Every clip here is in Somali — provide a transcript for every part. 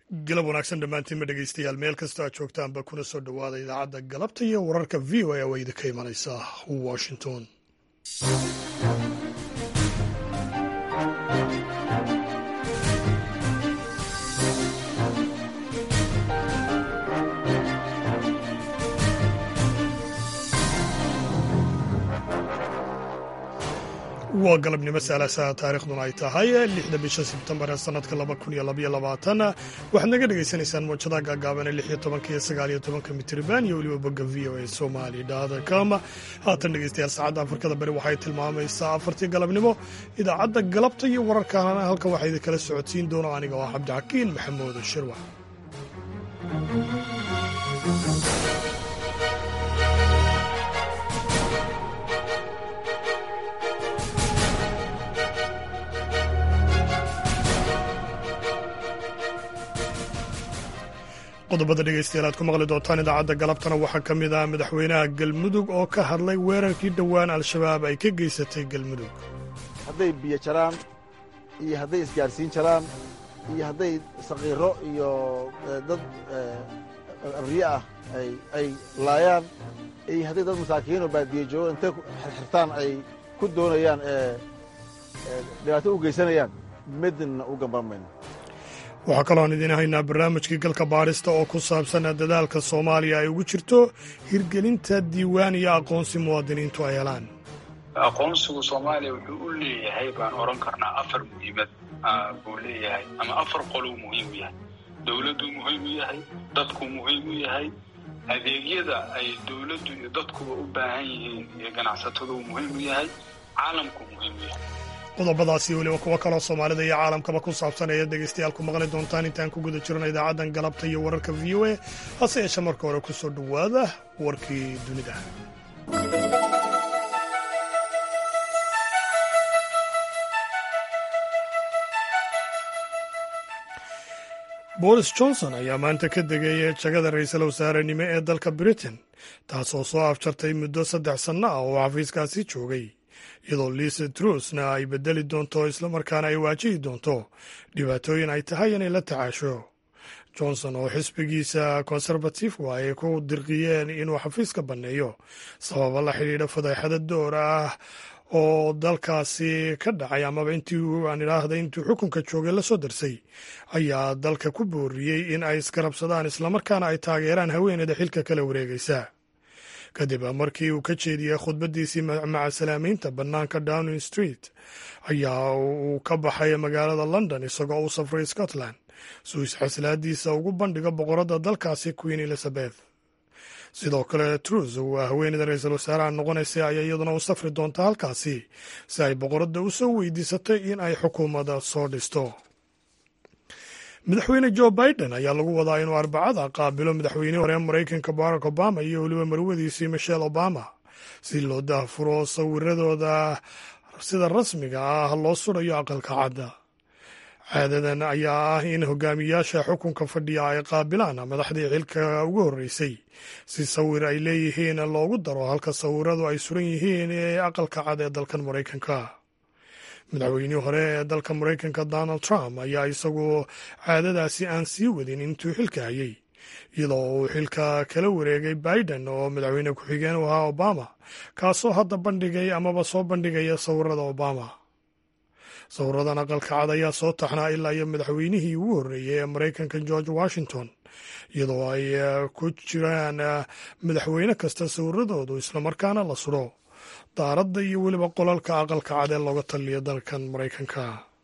galab wanaagsan dhammaantiinma dhegeystayaal meel kastoo aad joogtaanba kuna soo dhowaada idaacadda galabta iyo wararka v o a oo idinka imanaysa washington waa galabnimo saalasaha taariikhduna ay tahay lixda bisha sebtembar ee sanadka laba kun iyo labaiyo labaatan waxaad naga dhagaysanaysaan mawjadaha gaagaaban ee lix iyo tobanka iyo sagaal iyo tobanka mitriban iyo weliba bogga v o a somali com haatan dhegeystayaal saacadda afrikada bari waxay tilmaamaysaa afartii galabnimo idaacadda galabta iyo wararkaana halkan waxaa idinkala socodsiin doona aniga oo cabdixakiin maxamuud shirwax qodobada dhegeystayaal aad ku maqli doontaan idaacadda galabtana waxaa ka mid ah madaxweynaha galmudug oo ka hadlay weerarkii dhowaan al-shabaab ay ka geysatay galmudug hadday biyo jaraan iyo hadday isgaadhsiin jaraan iyo hadday saqiiro iyo dad abriye ah ay laayaan iyo hadday dad masaakiinoo baadiye joogo intay xirxirtaan ay ku doonayaan dhibaato u geysanayaan midna u gamban mayno waxaa kalooan idiin haynaa barnaamijkii galka baadhista oo ku saabsan dadaalka soomaaliya ay ugu jirto hirgelinta diiwaan iyo aqoonsi muwaadiniintu ay helaan aqoonsigu soomaaliya wuxuu u leeyahay baan odhan karnaa afar muhiimad buu leeyahay ama afar qoluu muhiim u yahay dowladduu muhiim u yahay dadkuu muhiim u yahay adeegyada ay dowladdu iyo dadkuba u baahan yihiin iyo ganacsataduu muhiim u yahay caalamkuu muhiim u yahay qodobadaasi weliba kuwo kaloo soomaalida iyo caalamkaba ku saabsan ayaad dhegeystayaal ku maqli doontaan intaan ku guda jirno idaacaddan galabta iyo wararka v o a hase yeeshe marka hore ku soo dhowaada warkii dunida boris johnson ayaa maanta ka degaya jagada ra'iisul wasaarenimo ee dalka britain taasoo soo afjartay muddo saddex sanno ah oo xafiiskaasi joogay iyadoo liisa trusna ay bedeli doonto islamarkaana ay waajihi doonto dhibaatooyin ay tahay inay la tacaasho johnson oo xisbigiisa konserbatifku ay ku dirqiyeen inuu xafiiska banneeyo sababa la xidhiidha fadeexada door ah oo dalkaasi ka dhacay amaba intii aan idhaahda intuu xukunka joogay la soo darsay ayaa dalka ku booriyey in ay isgarabsadaan islamarkaana ay taageeraan haweeneyda xilka kala wareegaysa kadib markii uu ka jeediyey khudbaddiisii macasalaameynta bannaanka downing street ayaa uu ka baxay magaalada london isagoo u safray scotland suu isxaslaadiisa ugu bandhigo boqoradda dalkaasi queen elizabeth sidoo kale trus waa haweeneyda ra-iisul wasaaraha noqonaysay ayaa iyaduna u safri doonta halkaasi si ay boqoradda u soo weydiisatay in ay xukuumadda soo dhisto madaxweyne jo biden ayaa lagu wadaa inuu arbacada qaabilo madaxweynihii hore maraykanka barack obama iyo weliba marwadiisii michelle obama si loo daahfuro sawiradooda sida rasmiga ah loo surayo aqalka cadda caadadan ayaa ah in hogaamiyaasha xukunka fadhiya ay qaabilaan madaxdii xilka ugu horreysay si sawir ay leeyihiin loogu daro halka sawiradu ay suran yihiin ee aqalka cad ee dalkan maraykanka madaxweynihii hore ee dalka maraykanka donald trump ayaa isagu caadadaasi aan sii wadin intuu xilka hayay iyadoo uu xilka kala wareegay biden oo madaxweyne ku-xigeen u ahaa obama kaasoo hadda bandhigay amaba soo bandhigaya sawirada obama sawiradan aqalka cad ayaa soo taxnaa ilaa iyo madaxweynihii ugu horreeyey ee maraykanka george washington iyadoo ay ku jiraan madaxweyne kasta sawiradoodu islamarkaana la suro daaradda iyo weliba qolalka aqalka cad ee looga taliyo dalkan maraykanka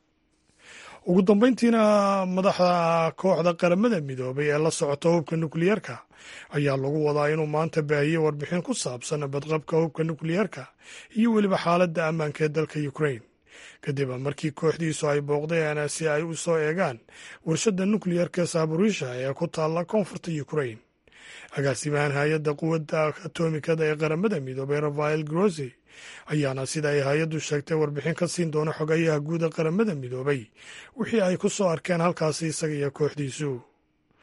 ugu dambeyntiina madaxda kooxda qaramada midoobay ee la socota hubka nukliyeerka ayaa lagu wadaa inuu maanta baahiye warbixin ku saabsan badqabka hubka nukliyeerka iyo weliba xaaladda ammaanka ee dalka ukrain kadib markii kooxdiisu ay booqdeen si ay u soo eegaan warshadda nukliyerka saburisha ee ku taalla koonfurta ukrain agaasimahan hay-adda quwadda atomikada ee qaramada midoobay rafael grosi ayaana sida ay hay-addu sheegtay warbixin ka siin doona xogayaha guud ee qaramada midoobay wixii ay ku soo arkeen halkaasi isaga iyo kooxdiisu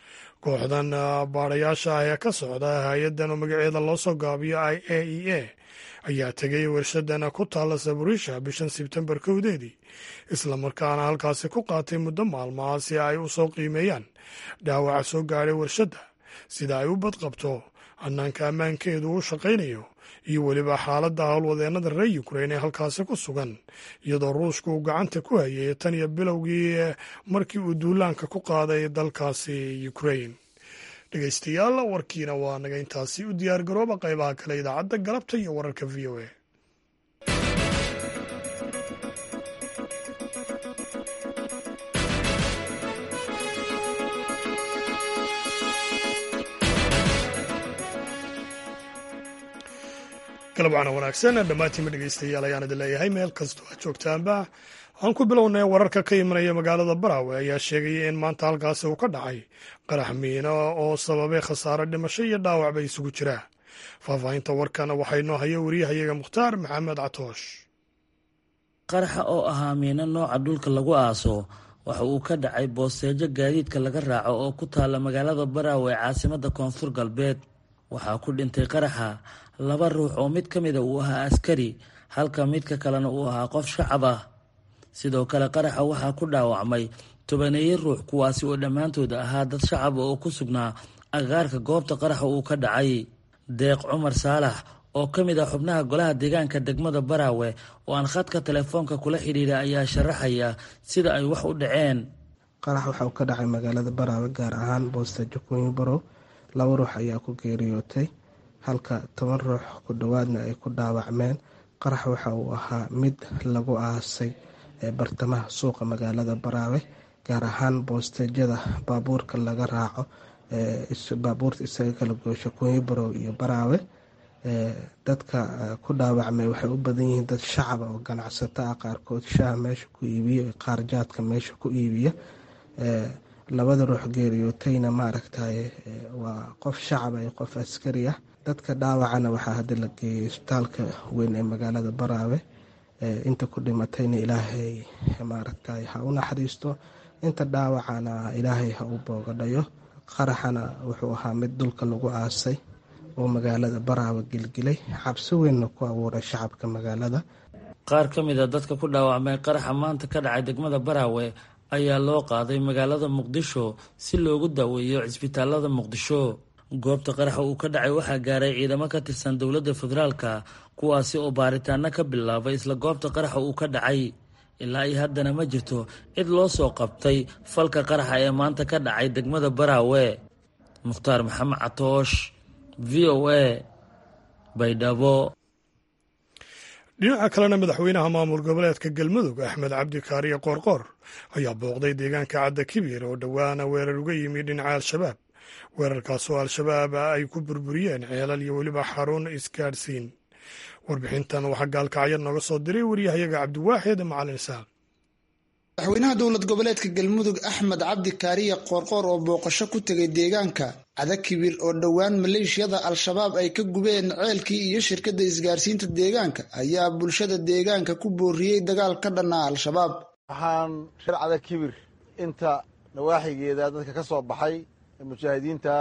kooxdan baadhayaasha ah ee ka socda hay-addan oo magaceeda loo soo gaabiyo i a e a ayaa tegay warshadan ku taalla saburisha bishan sebtembar kowdeedii islamarkaana halkaasi ku qaatay muddo maalmaha si ay u soo qiimeeyaan dhaawaca soo gaadhay warshadda sida ay u badqabto hannaanka ammaankeedu u shaqaynayo iyo weliba xaaladda howlwadeennada reer yukrain ee halkaasi ku sugan iyadoo ruushka uu gacanta ku hayay tan iyo bilowgii markii uu duulaanka ku qaaday dalkaasi yukrain dhegeystayaal warkiina waa naga intaasi u diyaar garooba qaybaha kale idaacadda galabta iyo wararka v o a galab wacana wanaagsan dhammaantiinma dhegeystayaal ayaan idin leeyahay meel kastoo aad joogtaanba aan ku bilownay wararka ka imanaya magaalada baraawe ayaa sheegaya in maanta halkaasi uu ka dhacay qarax miino oo sababay khasaaro dhimasho iyo dhaawacba isugu jiraa faahfaahinta warkan waxaa inoo haya wariyahayaga mukhtaar maxamed catoosh qaraxa oo ahaa miino nooca dhulka lagu aaso waxa uu ka dhacay boosteejo gaadiidka laga raaco oo ku taalla magaalada baraawe ee caasimada koonfur galbeed waxaa ku dhintay qaraxa laba ruux oo mid ka mida uu ahaa askari halka midka kalena uu ahaa qof shacab ah sidoo kale qaraxa waxaa ku dhaawacmay tobaneeye ruux kuwaasi oo dhammaantood ahaa dad shacaba oo ku sugnaa agagaarka goobta qaraxa uu ka dhacay deeq cumar saalax oo ka mid ah xubnaha golaha deegaanka degmada baraawe oo aan khadka telefoonka kula xidhiira ayaa sharaxaya sida ay wax u dhaceen qarax waxa uu ka dhacay magaalada baraawe gaar ahaan boosteejo kuwinbarow laba ruux ayaa ku geeriyootay halka toban ruux ku dhowaadna ay ku dhaawacmeen qarax waxa uu ahaa mid lagu aasay ee bartamaha suuqa magaalada baraawe gaar ahaan boosteejyada baabuurka laga raaco baabuurta isaga kala goosho kuwinbarow iyo baraawe dadka ku dhaawacmay waxay u badan yihiin dad shacaba oo ganacsato ah qaarkood shaah meesha ku iibiya qaar jaadka meesha ku iibiya labada ruux geeriyootayna maaragtay waa qof shacaba iyo qof askari ah dadka dhaawacana waxaa hadda la geeyay isbitaalka weyn ee magaalada baraawe inta ku dhimatayna ilaahay maaragtay ha u naxariisto inta dhaawacana ilaahay ha u boogadhayo qaraxana wuxuu ahaa mid dhulka lagu aasay oo magaalada baraawe gilgilay xabsi weynna ku abuuray shacabka magaalada qaar ka mid a dadka ku dhaawacmay qaraxa maanta ka dhacay degmada baraawe ayaa loo qaaday magaalada muqdisho si loogu daaweeyo cisbitaalada muqdisho goobta qaraxa uu ka dhacay waxaa gaaray ciidamo ka tirsan dowladda federaalka kuwaasi oo baaritaano ka bilaabay isla goobta qaraxa uu ka dhacay ilaa iyo haddana ma jirto cid loo soo qabtay falka qaraxa ee maanta ka dhacay degmada baraawe mukhtaar maxamed catoosh v o a baydhabo dhinaca kalena madaxweynaha maamul goboleedka galmudug axmed cabdi kaariye qoorqoor ayaa booqday deegaanka cadda kibir oo dhowaana weerar uga yimi dhinaca al-shabaab weerarkaasoo al-shabaab ay ku burburiyeen ceelal iyo weliba xarun isgaadhsiin warbixintan waxaa gaalkacyo nooga soo diray waryahayaga cabdiwaaxid macalin isaaq madaxweynaha dowlad goboleedka galmudug axmed cabdi kaariye qoorqoor oo booqasho ku tegay deegaanka cadakibir oo dhowaan maleeshiyada al-shabaab ay ka gubeen ceelkii iyo shirkadda isgaarsiinta deegaanka ayaa bulshada deegaanka ku booriyey dagaal ka dhanaa al-shabaab waxaan reer cadakibir inta nawaaxigeeda dadka ka soo baxay ee mujaahidiinta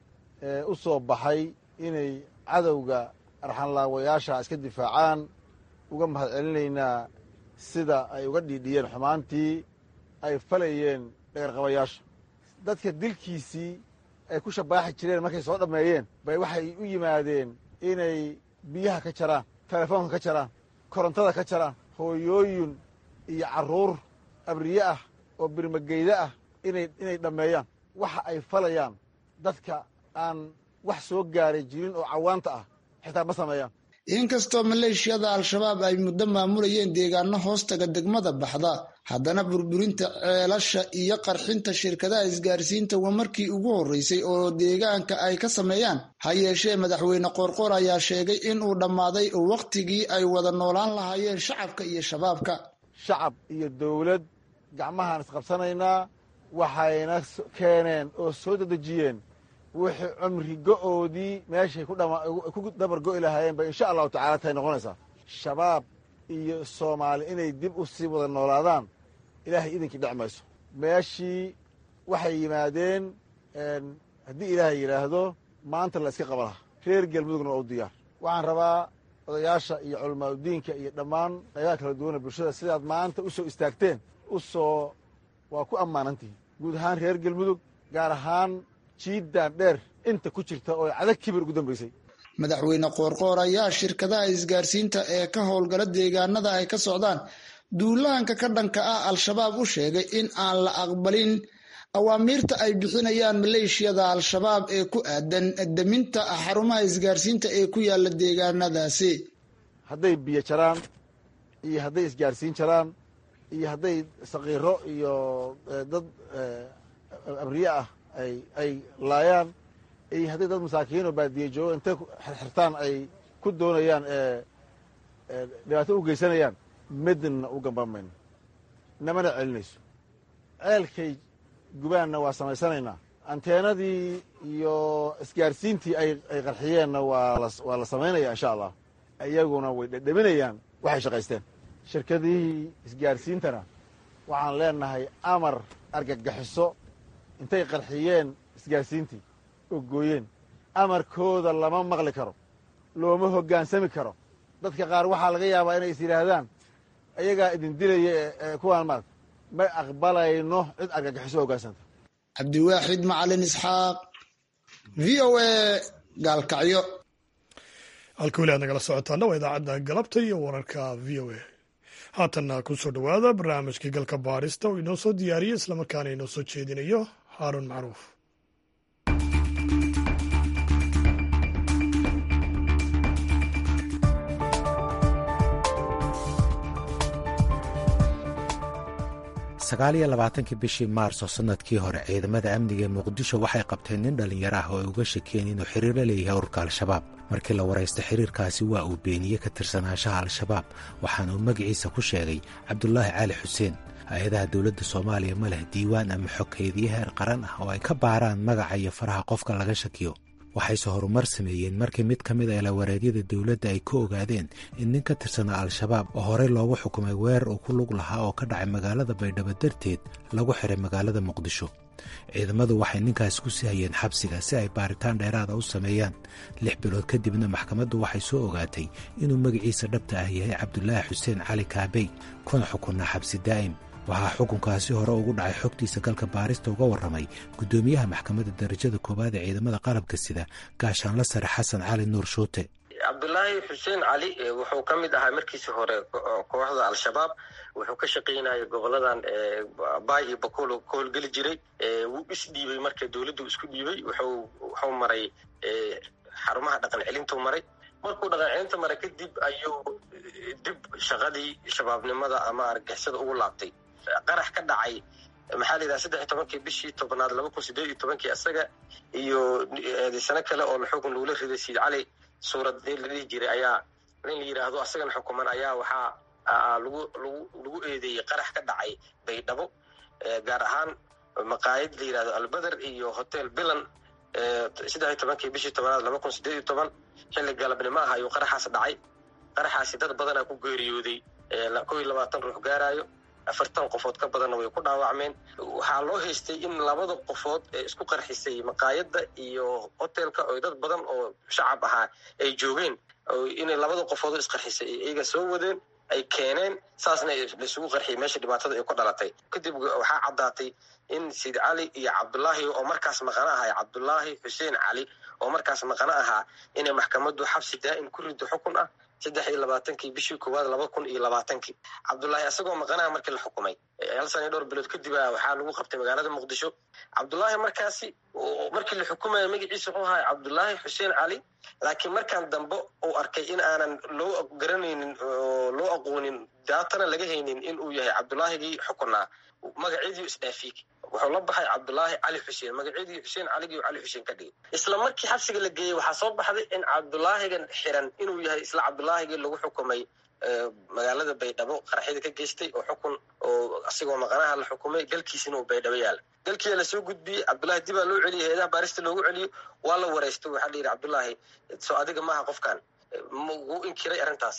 ee u soo baxay inay cadowga arxanlaawayaasha iska difaacaan uga mahad celinaynaa sida ay uga dhiidhiyeen xumaantii ay falayeen dhagarqabayaasha dadka dilkiisii ay ku shabaaxi jireen markay soo dhammeeyeen bay waxay u yimaadeen inay biyaha ka jaraan telefoonka ka jaraan korontada ka jaraan hooyooyin iyo carruur abriye ah oo birmageyda ah inay inay dhammeeyaan waxa ay falayaan dadka aan wax soo gaaray jirin oo cawaanta ah xitaa ma sameeyaan inkastoo maleeshiyada al-shabaab ay muddo maamulayeen deegaano hoostaga degmada baxda haddana burburinta ceelasha iyo qarxinta shirkadaha isgaarsiinta waa markii ugu horreysay oo deegaanka ay ka sameeyaan ha yeeshee madaxweyne qoorqoor ayaa sheegay in uu dhammaaday wakhtigii ay wada noolaan lahaayeen shacabka iyo shabaabka shacab iyo dowlad gacmahaan isqabsanaynaa waxayna keeneen oo soo dedejiyeen wixii cumri go-oodii meeshay ku dabar go'i lahaayeen bay insha allahu tacala tahay noqonaysaa shabaab iyo soomaali inay dib u sii wada noolaadaan ilaahay idinkii dhec mayso meeshii waxay yimaadeen haddii ilaahay yidhaahdo maanta la iska qaba laha reer galmudugna waa u diyaar waxaan rabaa odayaasha iyo culamaauddiinka iyo dhammaan qaybaha kala duwana bulshada sidaad maanta u soo istaagteen u soo waa ku ammaanantihin guud ahaan reer galmudug gaar ahaan jiiddaan dheer inta ku jirta oo cadag kibir ugu dambaysay madaxweyne qoorqoor ayaa shirkadaha isgaarsiinta ee ka howlgala deegaanada ay ka socdaan duulaanka ka dhanka ah al-shabaab u sheegay in aan la aqbalin awaamiirta ay bixinayaan maleeshiyada al-shabaab ee ku aadan deminta xarumaha isgaarsiinta ee ku yaala deegaanadaasi hadday biyo jaraan iyo hadday isgaarsiin jaraan iyo hadday sakiiro iyo dad abriye ah ay ay laayaan iyo hadday dad masaakiin oo baadiye joogo intay xirxirtaan ay ku doonayaan dhibaato u geysanayaan midna u gambamayno namana celinayso ceelkay gubaanna waa samaysanaynaa anteenadii iyo isgaarsiintii ay ay qarxiyeenna waa waa la samaynaya insha allah iyaguna way dhedhaminayaan waxay shaqaysteen shirkadihii isgaarsiintana waxaan leenahay amar argagaxiso intay qarxiyeen isgaarsiintii oo gooyeen amarkooda lama maqli karo looma hoggaansami karo dadka qaar waxaa laga yaabaa inay is yidhaahdaan ayagaa idin dilaya ee kuwaan maarata ma aqbalayno cid argagaxiso hoggaansanta cabdiwaaxid macalin isxaaq v o a gaalkacyo halka weli aad nagala socotaana waa idaacadda galabta iyo wararka v o a haatanna ku soo dhowaada barnaamijkii galka baarista oo inoo soo diyaariyo islamarkaana inoo soo jeedinayo haaruun macruuf sagaaliyo labaatankii bishii maarso sanadkii hore ciidamada amniga ee muqdisho waxay qabteen nin dhallinyaro ah oo ay uga shakeen inuu xiriir la leeyahay ururka al-shabaab markii la waraysta xiriirkaasi waa uu beeniyey ka tirsanaanshaha al-shabaab waxaana uu magaciisa ku sheegay cabdulaahi cali xuseen hay-adaha dowladda soomaaliya ma leh diiwaan ama xogkeediyo heer qaran ah oo ay ka baaraan magaca iyo faraha qofka laga shakiyo waxayse horumar sameeyeen markii mid ka mid a ilawareedyada dowladda ay ka ogaadeen in nin ka tirsanaa al-shabaab oo horey loogu xukumay weerar uu ku lug lahaa oo ka dhacay magaalada baydhabo darteed lagu xiray magaalada muqdisho ciidamadu waxay ninkaas ku sii hayeen xabsiga si ay baaritaan dheeraada u sameeyaan lix bilood kadibna maxkamaddu waxay soo ogaatay inuu magaciisa dhabta ah yahay cabdulaahi xuseen cali kaabey kuna xukunaa xabsi daa'im waxaa xukunkaasi hore ugu dhacay xogtiisa galka baarista uga warramay guddoomiyaha maxkamadda darajada koowaad ee ciidamada qalabka sida gaashaanla sare xasan cali nuur shuute cabdulaahi xuseen cali wuxuu ka mid ahaa markiisi hore kooxda al-shabaab wuxuu ka shaqaynayay goboladan baay iyo bakool ka howlgeli jiray wuu isdhiibay marka dowladdu isku dhiibay wuxuu maray xarumaha dhaqan celintuu maray markuu dhaqan celinta maray kadib ayuu dib shaqadii shabaabnimada ama argixisada ugu laabtay qarax ka dhacay maxaa la yidhaha saddex iyo tobankii bishii tobnaad laba kun sideed iyo tobankii isaga iyo sano kale oo xukun lagula riday siid cali suurad la dhihi jiray ayaa nin la yidhaahdo asagana xukuman ayaa waxaa lagu lagu lagu eedeeyey qarax ka dhacay baydhabo gaar ahaan maqaayad la yidhahdo albeder iyo hotel bilan saddex iyo tobankii bishii tobnaad laba kun sideed iyo toban xilli galabnimo ah ayuu qaraxaas dhacay qaraxaasi dad badanaa ku geeriyooday kow iyo labaatan ruux gaaraayo afartan qofood ka badanna way ku dhaawacmeen waxaa loo haystay in labada qofood ee isku qarxisay maqaayadda iyo hotelka oo dad badan oo shacab ahaa ay joogeen inay labada qofoodoo isqarxisay iyaga soo wadeen ay keeneen saasna laisugu qarxiyay meesha dhibaatada ay ku dhalatay kadib waxaa caddaatay in siid cali iyo cabdulaahi oo markaas maqano ahaa cabdulaahi xuseen cali oo markaas maqano ahaa inay maxkamaddu xabsi daa'im ku riddo xukun ah saddex iyo labaatankii bishii koowaad laba kun iyo labaatankii cabdulaahi asagoo maqanaha markii la xukumay hal sana iyo dhowr bilood kadib a waxaa lagu qabtay magaalada muqdisho cabdulaahi markaasi markii la xukumaya magaciisa wuxuu ahaa cabdulaahi xuseen cali laakiin markaan dambe uu arkay in aanan loo garanaynin oo loo aqoonin daatana laga haynin in uu yahay cabdulaahigii xukunaa magaceedii isdhaafiy wuxuu la baxay cabdulaahi cali xuseen magaceedii xuseen caligii cali xuseen ka dhigay isla markii xabsiga la geeyey waxaa soo baxday in cabdulaahigan xiran inuu yahay isla cabdulaahigii lagu xukumay magaalada baydhabo qaraxyada ka geystay oo xukun oo asigoo maqanaha la xukumay galkiisina uu baydhabo yaala galkiia lasoo gudbiyey cabdulahi dibaa loo celiyay heedaha baarista loogu celiyo waa la wareystay waxaa la yidhi cabdulaahi soo adiga maaha qofkan wuu inkiray arrintaasi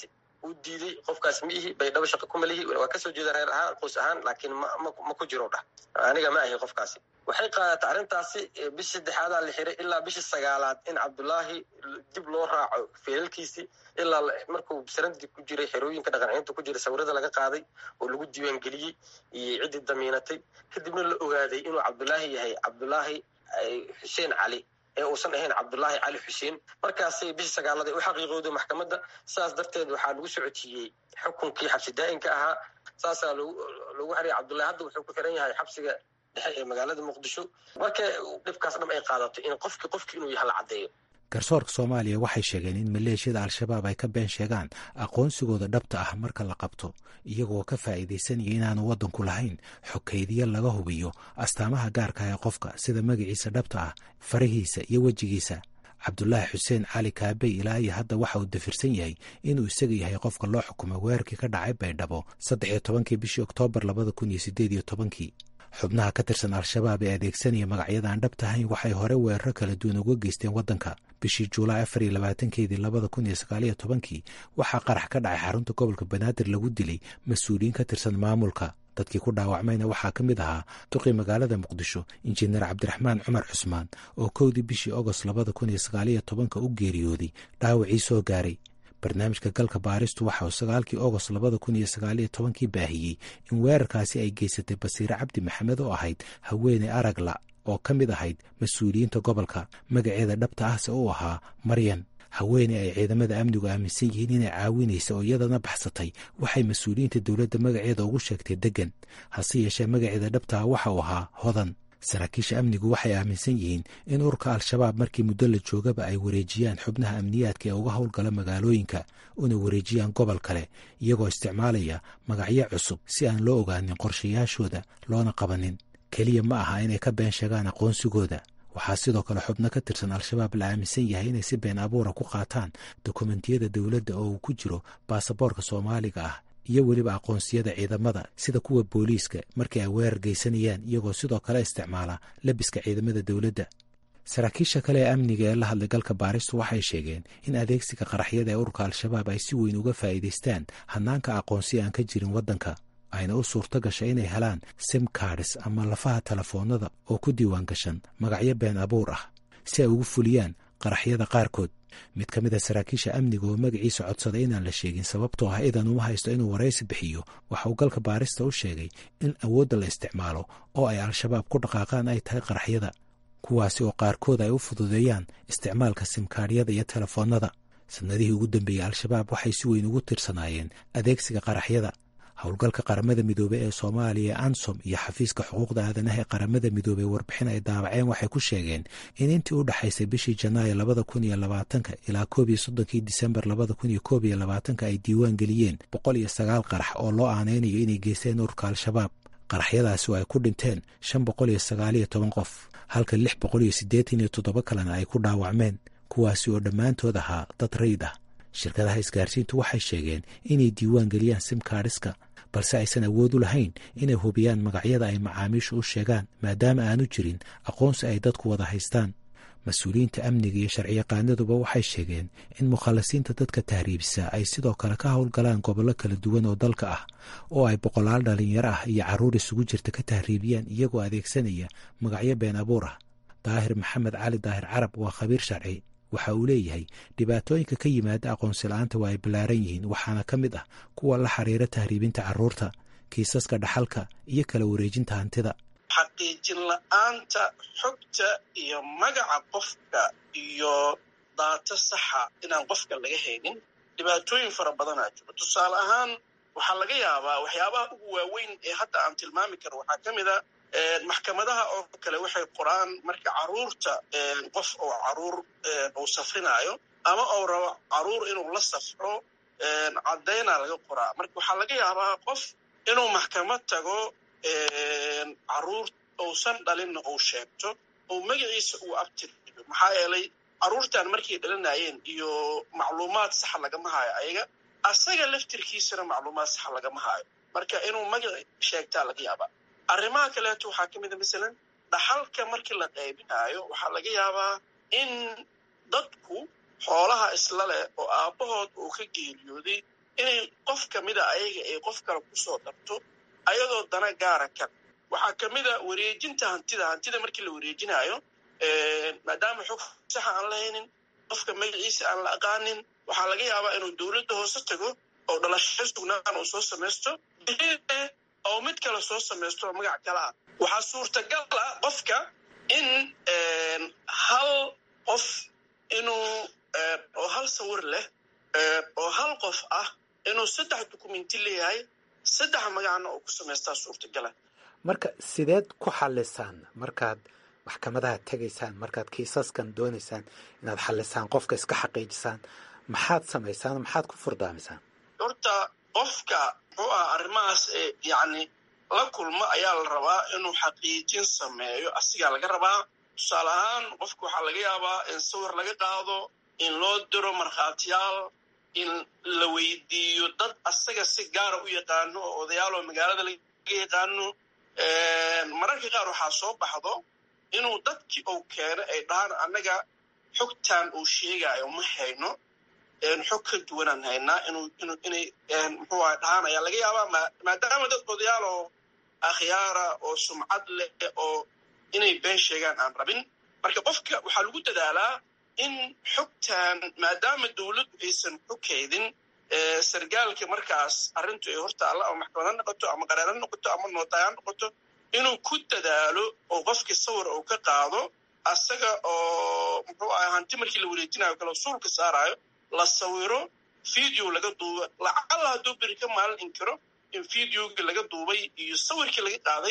uu diiday qofkaas ma ihi baydhabo shaqo kuma lihi waa kasoo jeeda reer ahaan qoys ahaan laakiin ma ku jiro dhah aniga ma ahi qofkaasi waxay qaadatay arrintaasi bishi saddexaadaa la xiray ilaa bishii sagaalaad in cabdullaahi dib loo raaco feelalkiisii ilaa markuu sarandii ku jiray xerooyinka dhaqancinta ku jiray sawirada laga qaaday oo lagu diiwaangeliyey iyo ciddii damiinatay kadibna la ogaaday inuu cabdullaahi yahay cabdullaahi xuseen cali ee uusan ahayn cabdullaahi cali xuseen markaasay bishii sagaalada u xaqiiqooday maxkamadda saas darteed waxaa lagu socodsiiyey xukunkii xabsi daa'inka ahaa saasaa lagu xiraya cabdullahi hadda wuxuu ku xiran yahay xabsiga dhexe ee magaalada muqdisho marka dhibkaas dham ay qaadato in qofki qofki inuu yaha la caddeeyo garsoorka soomaaliya waxay sheegeen in maleeshiyada al-shabaab ay ka been sheegaan aqoonsigooda dhabta ah marka la qabto iyagoo ka faa'iidaysanaya inaanu waddanku lahayn xokaydiya laga hubiyo astaamaha gaarka ah ee qofka sida magaciisa dhabta ah farahiisa iyo wejigiisa cabdulaahi xuseen cali kaabey ilaa iyo hadda waxa uu dafirsan yahay inuu isaga yahay qofka loo xukumay weerarkii ka dhacay baydhabo saddex iyo tobankii bishii oktoobar labada kun iyo sideed iyo tobankii xubnaha ka tirsan al-shabaab ee adeegsanaya magacyada aan dhabta ahayn waxay hore weeraro kala duwan uga geysteen waddanka bishii juulaay afar iyo labaatankeedii labada kun iyo sagaaliyo tobankii waxaa qarax ka dhacay xarunta gobolka banaadir lagu dilay mas-uuliyiin ka tirsan maamulka dadkii ku dhaawacmayna waxaa ka mid ahaa duqii magaalada muqdisho injineer cabdiraxmaan cumar cusmaan oo kowdii bishii ogost labada kun iyo sagaaliyo tobanka u geeriyooday dhaawacii soo gaaray barnaamijka galka baaristu waxa uu sagaalkii ogost labada kun iyo sagaaliyo tobankii baahiyey in weerarkaasi ay geysatay basiire cabdi maxamed oo ahayd haweeney aragla oo ka mid ahayd mas-uuliyiinta gobolka magaceeda dhabta ahse uu ahaa maryan haweeney ay ciidamada amnigu aaminsan yihiin inay caawinaysa oo iyadana baxsatay waxay mas-uuliyiinta dowladda magaceeda ugu sheegtay deggan hase yeeshee magaceeda dhabta ah waxa uu ahaa hodan saraakiisha amnigu waxay aaminsan yihiin in ururka al-shabaab markii muddo la joogaba ay wareejiyaan xubnaha amniyaadka ee uga howlgala magaalooyinka una wareejiyaan gobol kale iyagoo isticmaalaya magacyo cusub si aan loo ogaanin qorshayaashooda loona qabanin keliya ma aha inay ka been sheegaan aqoonsigooda waxaa sidoo kale xubno ka tirsan al-shabaab la aaminsan yahay inay si been abuura ku qaataan dokumentiyada dowladda oo uu ku jiro baasaboorka soomaaliga ah iyo weliba aqoonsiyada ciidamada sida kuwa booliiska markii ay weerar geysanayaan iyagoo sidoo kale isticmaala labiska ciidamada dowladda saraakiisha kale ee amniga ee la hadlay galka baaristu waxay sheegeen in adeegsiga qaraxyada ee ururka al-shabaab ay si weyn uga faa'iidaystaan hanaanka aqoonsi aan ka jirin waddanka ayna u suurto gashay inay helaan sim cards ama lafaha telefoonada oo ku diiwaan gashan magacyo been abuur ah si ay ugu fuliyaan qaraxyada qaarkood mid ka mid a saraakiisha amniga oo magaciisa codsaday inaan la sheegin sababtoo ah idan uma haysto inuu waraysi bixiyo waxa uu galka baarista u sheegay in awoodda la isticmaalo oo ay al-shabaab ku dhaqaaqaan ay tahay qaraxyada kuwaasi oo qaarkood ay u fududeeyaan isticmaalka simkaaryada iyo telefoonnada sanadihii ugu dambeeyey al-shabaab waxay si weyn ugu tirsanaayeen adeegsiga qaraxyada howlgalka qaramada midoobey ee soomaaliya ee ansom iyo xafiiska xuquuqda aadanaha ee qaramada midoobey warbixin ay daabaceen waxay ku sheegeen in intii u dhexaysay bishii janaayo labada kun iyo labaatanka ilaa koob iyo soddonkii disembar labada kun iyo koob iyo labaatanka ay diiwaan geliyeen boqol iyo sagaal qarax oo loo aanaynayo inay geysteen ururka al-shabaab qaraxyadaasi oo ay ku dhinteen shan boqol iyo sagaaliyo toban qof halka lix boqol iyo siddeetan iyo toddoba kalena ay ku dhaawacmeen kuwaasi oo dhammaantood ahaa dad rayd ah shirkadaha isgaarsiintu waxay sheegeen inay diiwaan geliyaan simkaadhiska balse aysan awood u lahayn inay hubiyaan magacyada ay macaamiishu u sheegaan maadaama aanu jirin aqoonsi ay dadku wada haystaan mas-uuliyiinta amniga iyo sharciyaqaanaduba waxay sheegeen in mukhallasiinta dadka tahriibisa ay sidoo kale ka howlgalaan gobollo kala duwan oo dalka ah oo ay boqolaal dhalinyaro ah iyo carruur isugu jirta ka tahriibiyaan iyagoo adeegsanaya magacyo been abuur ah daahir maxamed cali daahir carab waa khabiir sharci waxa uu leeyahay dhibaatooyinka ka yimaada aqoonsi la-aanta waa ay ballaaran yihiin waxaana ka mid ah kuwa la xiriira tahriibinta carruurta kiisaska dhaxalka iyo kala wareejinta hantida xaqiijin la-aanta xogta iyo magaca qofka iyo daato saxa inaan qofka laga haynin dhibaatooyin fara badanaa jiro tusaale ahaan waxaa laga yaabaa waxyaabaha ugu waaweyn ee hadda aan tilmaami karo waxaa ka mid a maxkamadaha oo kale waxay qoraan marka caruurta qof oo caruur uu safrinaayo ama uu rabo caruur inuu la safro caddaynaa laga qoraa marka waxaa laga yaabaa qof inuu maxkamad tago caruur uusan dhalinna uu sheegto oo magaciisa uu abtiriyo maxaa yeelay caruurtan markay dhalinayeen iyo macluumaad saxa lagama haayo ayaga asaga laftirkiisana macluumaad saxa lagama haayo marka inuu magaci sheegtaa laga yaabaa arrimaha kaleeto waxaa ka mid a masalan dhaxalka markii la qaybinaayo waxaa laga yaabaa in dadku xoolaha isla leh oo aabbahood uu ka geeriyooday inay qof kamida ayaga ay qof kale kusoo darto ayadoo dana gaara ka waxaa kamida wareejinta hantida hantida markii la wareejinayo maadaama xog saxa aan lahaynin qofka magaciisa aan la aqaanin waxaa laga yaabaa inuu dowladda hoose tago oo dhalasho sugnaan uu soo samaysto oo mid kale soo samaysto oo magac kale ah waxaa suurtagal ah qofka in hal qof inuu oo hal sawir leh oo hal qof ah inuu saddex dukumenti leeyahay saddex magacna oo ku samaystaa suurtagala marka sideed ku xalisaan markaad maxkamadaha tegaysaan markaad kiisaskan doonaysaan inaad xalisaan qofka iska xaqiijisaan maxaad samaysaan maxaad ku furdaamisaan horta qofka muxuu aha arrimahaas yacni la kulmo ayaa la rabaa inuu xaqiijin sameeyo asigaa laga rabaa tusaale ahaan qofka waxaa laga yaabaa in sawir laga qaado in loo diro markhaatiyaal in la weydiiyo dad asaga si gaara u yaqaano oo odayaaloo magaalada laga yaqaano mararka qaar waxaa soo baxdo inuu dadkii uu keeno ay dhahaan annaga xogtan uu sheegaayo ma hayno xog ka duwanaan haynaa inuu inuu inay muxuu aha dhahaan ayaa laga yaabaa maadaama dad odayaal oo akhyaara oo sumcad leh oo inay been sheegaan aan rabin marka qofka waxaa lagu dadaalaa in xogtan maadaama dowladdu aysan xogkaydin sargaalka markaas arrintu ay hortaalla ama maxkamad ha noqoto ama qareer ha noqoto ama nootaay ha noqoto inuu ku dadaalo oo qofkii sawir uu ka qaado asaga oo muxuu aha hanti markii la wareejinayo kale suulka saarayo la sawiro video laga duuba lacalla hadduu beri ka maalin inkiro in videogii laga duubay iyo sawirkii laga qaaday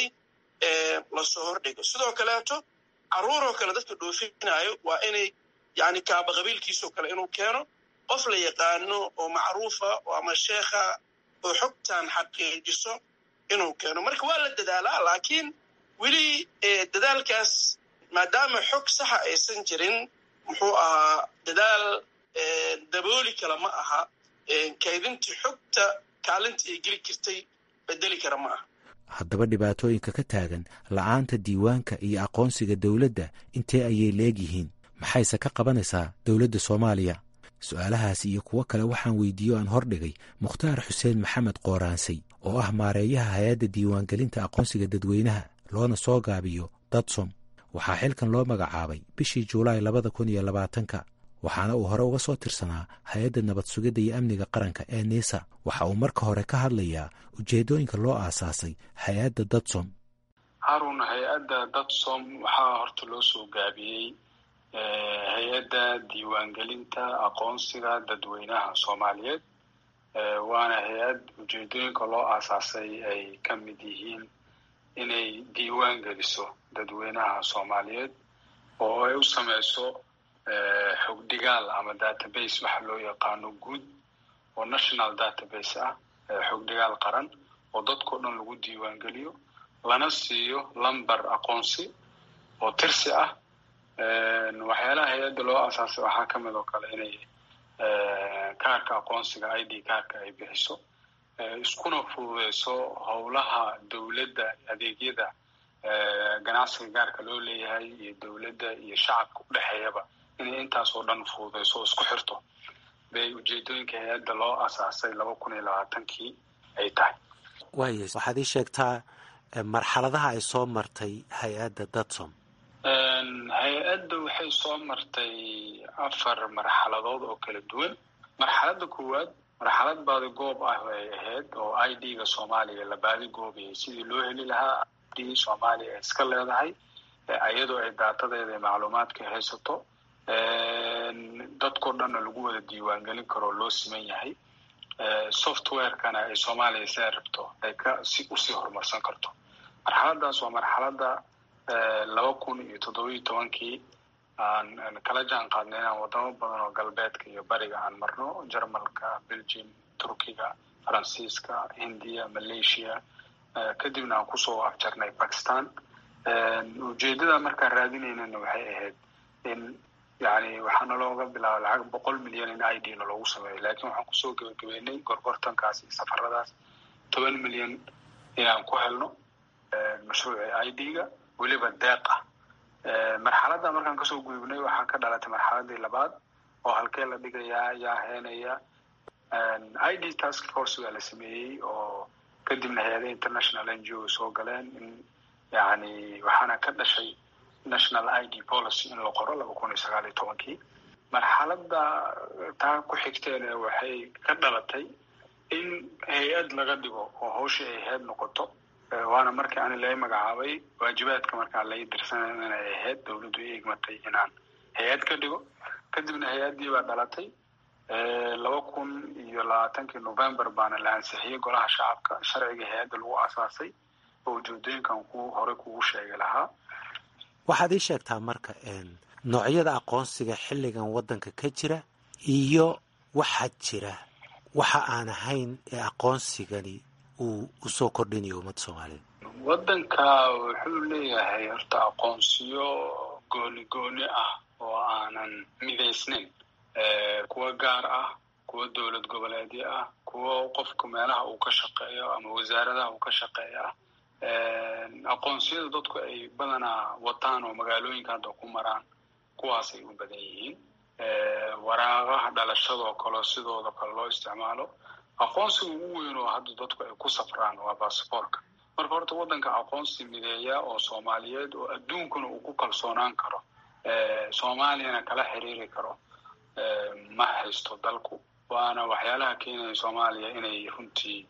lasoo hordhigo sidoo kaleeto carruuroo kale dadka dhoofinayo waa inay yani kaaba qabiilkiisoo kale inuu keeno qof la yaqaano oo macruufa ama sheekha oo xogtan xaqiijiso inuu keeno marka waa la dadaalaa laakiin weli dadaalkaas maadaama xog saxa aysan jirin muxuu ahaa dadaal dabooli kale ma aha kaydintii xogta kaalinta ay geli jirtay bedeli kara ma aha haddaba dhibaatooyinka ka taagan la'aanta diiwaanka iyo aqoonsiga dowladda intee ayay leegyihiin maxayse ka qabanaysaa dowladda soomaaliya su-aalahaas iyo kuwo kale waxaan weydiiyo aan hordhigay mukhtaar xuseen maxamed qooraansay oo ah maareeyaha hay-adda diiwaangelinta aqoonsiga dadweynaha loona soo gaabiyo dadsom waxaa xilkan loo magacaabay bishii juulaay labada kun iyo labaatanka waxaana uu hore uga soo tirsanaa hay-adda nabad sugidda iyo amniga qaranka ee niisa waxa uu marka hore ka hadlayaa ujeeddooyinka loo aasaasay hay-adda dadsom harun hay-adda dadsom waxaa horta loo soo gaabiyey hay-adda diiwaangelinta aqoonsiga dadweynaha soomaaliyeed waana hay-ad ujeedooyinka loo aasaasay ay ka mid yihiin inay diiwaan geliso dadweynaha soomaaliyeed oo ay u sameyso xogdhigaal ama database waxa loo yaqaano guud oo national database ah xogdhigaal qaran oo dadkao dhan lagu diiwaan geliyo lana siiyo lamber aqoonsi oo tirsi ah waxyaalaha hay-adda loo aasaasay waxaa ka mid oo kale inay kaarka aqoonsiga i d kaarka ay bixiso iskuna fududeyso howlaha dowladda adeegyada ganacsiga gaarka loo leeyahay iyo dowladda iyo shacabka u dhexeeyaba inay intaas oo dhan fududeyso oo isku xirto bay ujeedooyinka hay-adda loo asaasay laba kun iyo labaatankii ay tahay waaya waxaad ii sheegtaa marxaladaha ay soo martay hay-adda dadsom hay-adda waxay soo martay afar marxaladood oo kala duwan marxaladda koowaad marxalad baadi goob ah ay ahayd oo i d ga soomaaliya la baadi goobayay sidii loo heli lahaa i d soomaaliya ay iska leedahay iyadoo ay daatadeeda ee macluumaadka haysato dadkao dhanna lagu wada diiwaangelin karoo loo siman yahay softwarekana ay soomaaliya siday rabto ay ka si usii horumarsan karto marxaladaas waa marxaladda laba kun iyo toddobiyo tobankii aan kala jaan qaadnay inaan wadamo badan oo galbeedka iyo bariga aan marno jarmalka belgium turkiga faransiiska hindiya malaysia kadibna aan kusoo afjarnay bakistan ujeedada markaan raadinaynana waxay ahayd in yani waxaana looga bilaaba lacag boqol milyan in i d na loogu sameeyo lakin waxaan kusoo gebagabeynay gorgortankaas iyo safaradaas toban milyan inaan ku helno mashruuci i d ga weliba deeq ah marxaladda markaan kasoo gudubnay waxaa ka dhalatay marxaladii labaad oo halkee la dhigayaa yaa heenaya i d task force baa la sameeyey oo kadibna hay-adaha international n g o soo galeen in yani waxaana ka dhashay national i d policy in la qoro laba kun iyo sagaal iyo tobankii marxaladda taa ku xigteene waxay ka dhalatay in hay-ad laga dhigo oo hawshii ay ahayd noqoto waana markii ani laga magacaabay waajibaadka markaa laga dirsanay inay ahayd dawladdu i egmatay inaan hay-ad ka dhigo kadibna hay-addii baa dhalatay laba kun iyo labaatankii november baana la ansixiyey golaha shacabka sharciga hay-adda lagu asaasay oo ujeedooyinkan ku horey kugu sheegi lahaa waxaad ii sheegtaa marka noocyada aqoonsiga xilligan waddanka ka jira iyo waxaa jira waxa aan ahayn ee aqoonsigani uu usoo kordhinayo ummadda soomaaliyeed waddanka wuxuu leeyahay horta aqoonsiyo gooni gooni ah oo aanan midaysnayn kuwa gaar ah kuwa dowlad goboleedyo ah kuwa qofka meelaha uu ka shaqeeyo ama wasaaradaha uu ka shaqeeyo ah aqoonsiyada dadku ay badanaa wataan oo magaalooyinka hadda ku maraan kuwaasay u badan yihiin waraaqaha dhalashadoo kale sidooda kale loo isticmaalo aqoonsiga ugu weyn oo hadda dadku ay ku safraan waa basaboorka marka horta waddanka aqoonsi mideeya oo soomaaliyeed oo adduunkuna uu ku kalsoonaan karo soomaaliyana kala xiriiri karo ma haysto dalku waana waxyaalaha keenaya soomaaliya inay runtii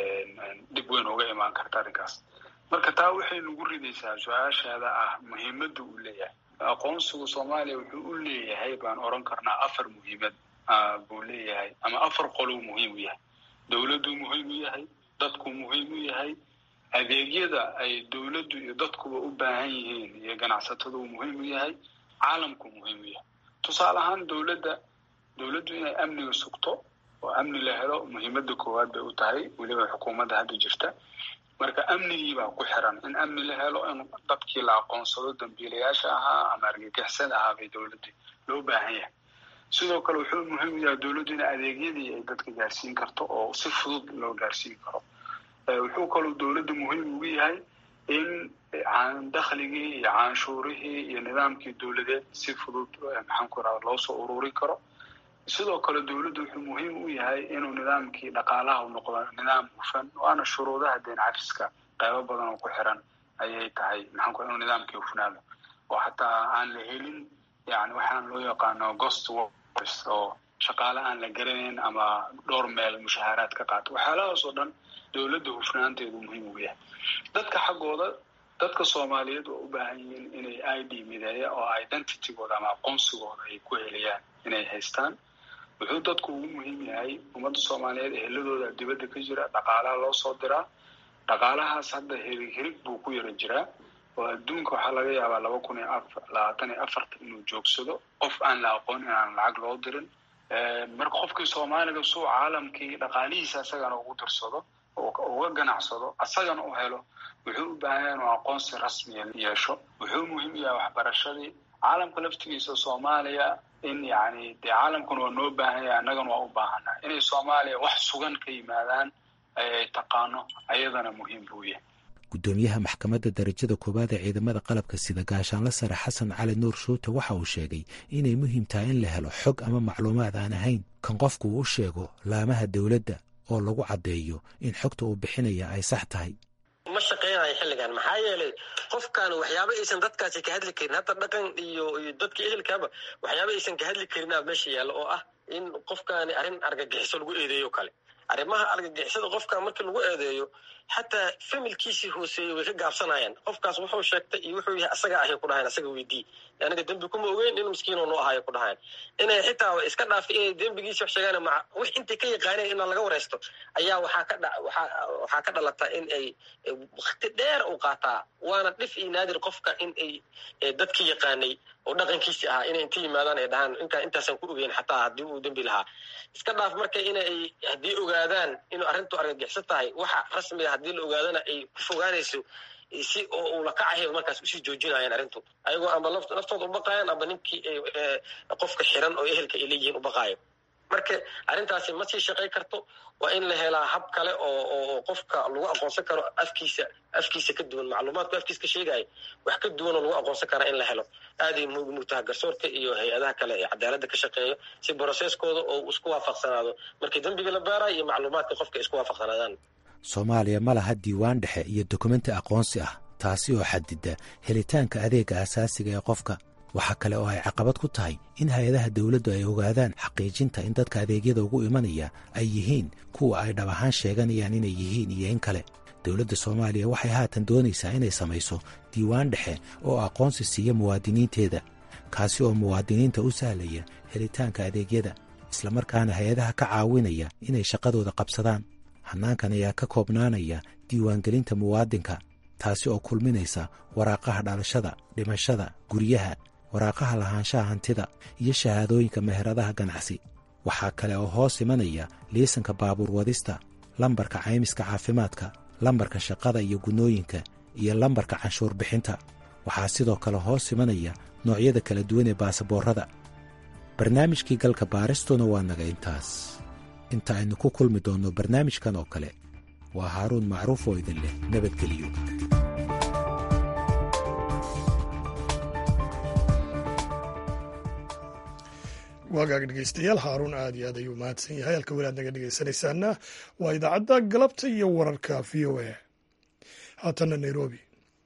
dhib weyn uga imaan karta arrinkaas marka taa waxay nagu ridaysaa su-aashaada ah muhiimadda uu leeyahay aqoonsigu soomaaliya wuxuu u leeyahay baan oran karnaa afar muhiimad buu leeyahay ama afar qolou muhiim u yahay dowladduu muhiim u yahay dadku muhiim u yahay adeegyada ay dowladdu iyo dadkuba u baahan yihiin iyo ganacsatadu uu muhiim u yahay caalamku muhiim u yahay tusaale ahaan dowladda dowladdu inay amniga sugto oo amni la helo muhiimadda koowaad bay u tahay weliba xukuumadda hadda jirta marka amnigii baa ku xiran in amni la helo in dadkii la aqoonsado dambiilayaasha ahaa ama argagixisada ahaa bay dowladda loo baahan yahay sidoo kale wuxuu muhiim u yahay dowladdu in adeegyadii ay dadka gaarsiin karto oo si fudud loo gaarsiin karo wuxuu kaloo dowladda muhiim ugu yahay in dakhligii iyo canshuurihii iyo nidaamkii dowladeed si fudud maxaan ku irahda loo soo ururin karo sidoo kale dowladdu wuxuu muhiim u yahay inuu nidaamkii dhaqaalaha u noqdo nidaam hufan waana shuruudaha deen cafiska qaybo badan oo ku xiran ayay tahay maxaan ku inuu nidaamkii hufnaado oo xataa aan la helin yani waxaan loo yaqaano ghost workers oo shaqaale aan la garanayn ama dhowr meel mushaaharaad ka qaato waxyaalahaas oo dhan dowladda hufnaanteedu muhiim ugu yahay dadka xaggooda dadka soomaaliyeed waa u baahan yihiin inay i d mideeya oo identitygooda ama aqoonsigooda ay ku heliyaan inay haystaan wuxuu dadku ugu muhiim yahay ummadda soomaaliyeed eheladooda dibadda ka jira dhaqaalaha loo soo diraa dhaqaalahaas hadda hirig hirig buu ku yara jiraa oo adduunka waxaa laga yaabaa laba kun iyo afar labaatan iyo afarta inuu joogsado qof aan la aqoon inaan lacag loo dirin marka qofkii soomaaliga suu caalamkii dhaqaalihiisa asagana ugu dirsado uga ganacsado asagana u helo wuxuu u baahan yahay inuu aqoonsi rasmiya yeesho wuxuu muhiim yahay waxbarashadii caalamka laftigiisa soomaaliya in yani dee caalamkuna waa noo baahan yahay annagana waa u baahannaha inay soomaaliya wax sugan ka yimaadaan ay taqaano ayadana muhiim buu yahay guddoomiyaha maxkamadda darajada koowaad ee ciidamada qalabka sida gaashaanla sare xasan cali nuur shuute waxa uu sheegay inay muhiim tahay in la helo xog ama macluumaad aan ahayn kan qofku uu sheego laamaha dowladda oo lagu caddeeyo in xogta uu bixinaya ay sax tahay ma shaqeynayo xilligan maxaa yeelay qofkan waxyaaba aysan dadkaasi ka hadli karin hadda dhaqan iyo iyo dadka ehelkaaba waxyaaba aysan ka hadli karinaa meesha yaalla oo ah in qofkaani arrin argagixiso lagu eedeeyo kale arrimaha argagixisada qofkan markii lagu eedeeyo xataa familkiisii hooseeyey way ka gaabsanayaan qofkaas wuxuu sheegtay iyo wuxuu yahay asaga ahay ku dhahayn asaga weydii anaga dembi kuma ogeyn in miskiinoo noo ahayo ku dhahayn inay xitaa iska dhaafay inay dembigiisi wax sheegaan ma wix intay ka yaqaaneen inaan laga wareysto ayaa waxaa ka dha waxaa waxaa ka dhalata in ay wakti dheer u qaataa waana dhif iyo naadir qofka in ay dadkii yaqaanay oo dhaqankiisi ahaa inay inta yimaadaan ay dhahaan inkaa intaasaan ku ogeyn xataa haddii uu dembi lahaa iska dhaaf marka inay haddii ogaadaan inuu arrintu argagixiso tahay waxa rasmiga haddii la ogaadana ay ku fogaanayso si oo uu lakacahay markaas usii joojinayaan arrintu ayagoo amba naftooda ubaqayan amba ninkii qofka xiran oo ehelka ay leeyihiin ubaqaayo marka arrintaasi ma sii shaqay karto waa in la helaa hab kale oo oo qofka lagu aqoonsan karo afkiisa afkiisa ka duwan macluumaadku afkiisa ka sheegaya wax ka duwan oo lagu aqoonsan karaa in la helo aaday mugtaha garsoorka iyo hay-adaha kale ee cadaaladda ka shaqeeyo si broseskooda oo isku waafaqsanaado markii dembiga la baarayo iyo macluumaadka qofka isku waafaqsanaadaan soomaaliya ma laha diiwaan dhexe iyo dokumenti aqoonsi ah taasi oo xadida helitaanka adeega asaasiga ee qofka waxaa kale oo ay caqabad ku tahay in hay-adaha dawladdu ay ogaadaan xaqiijinta in dadka adeegyada ugu imanaya ay yihiin kuwa ay dhab ahaan sheeganayaan inay yihiin iyo in kale dowladda soomaaliya waxay haatan doonaysaa inay samayso diiwaan dhexe oo aqoonsi siiya muwaadiniinteeda kaasi oo muwaadiniinta u sahlaya helitaanka adeegyada islamarkaana hay-adaha ka caawinaya inay shaqadooda qabsadaan hannaankan ayaa ka koobnaanaya diiwaangelinta muwaadinka taasi oo kulminaysa waraaqaha dhalashada dhimashada guryaha waraaqaha lahaanshaha hantida iyo shahaadooyinka meheradaha ganacsi waxaa kale oo hoos imanaya liisanka baabuur wadista lambarka caymiska caafimaadka lambarka shaqada iyo gunnooyinka iyo lambarka canshuur bixinta waxaa sidoo kale hoos imanaya noocyada kala duwan ee baasaboorrada barnaamijkii galka baaristuna waa naga intaas inta aynu ku kulmi doonno barnaamijkan oo kale waa haaruun macruuf oo idin leh nabadgeliyo waagaag dhegeystayaal haaruun aad iyo aad ayuu mahadsan yahay halka weli aad naga dhegeysanaysaana waa idaacadda galabta iyo wararka v o a haatanna nairobi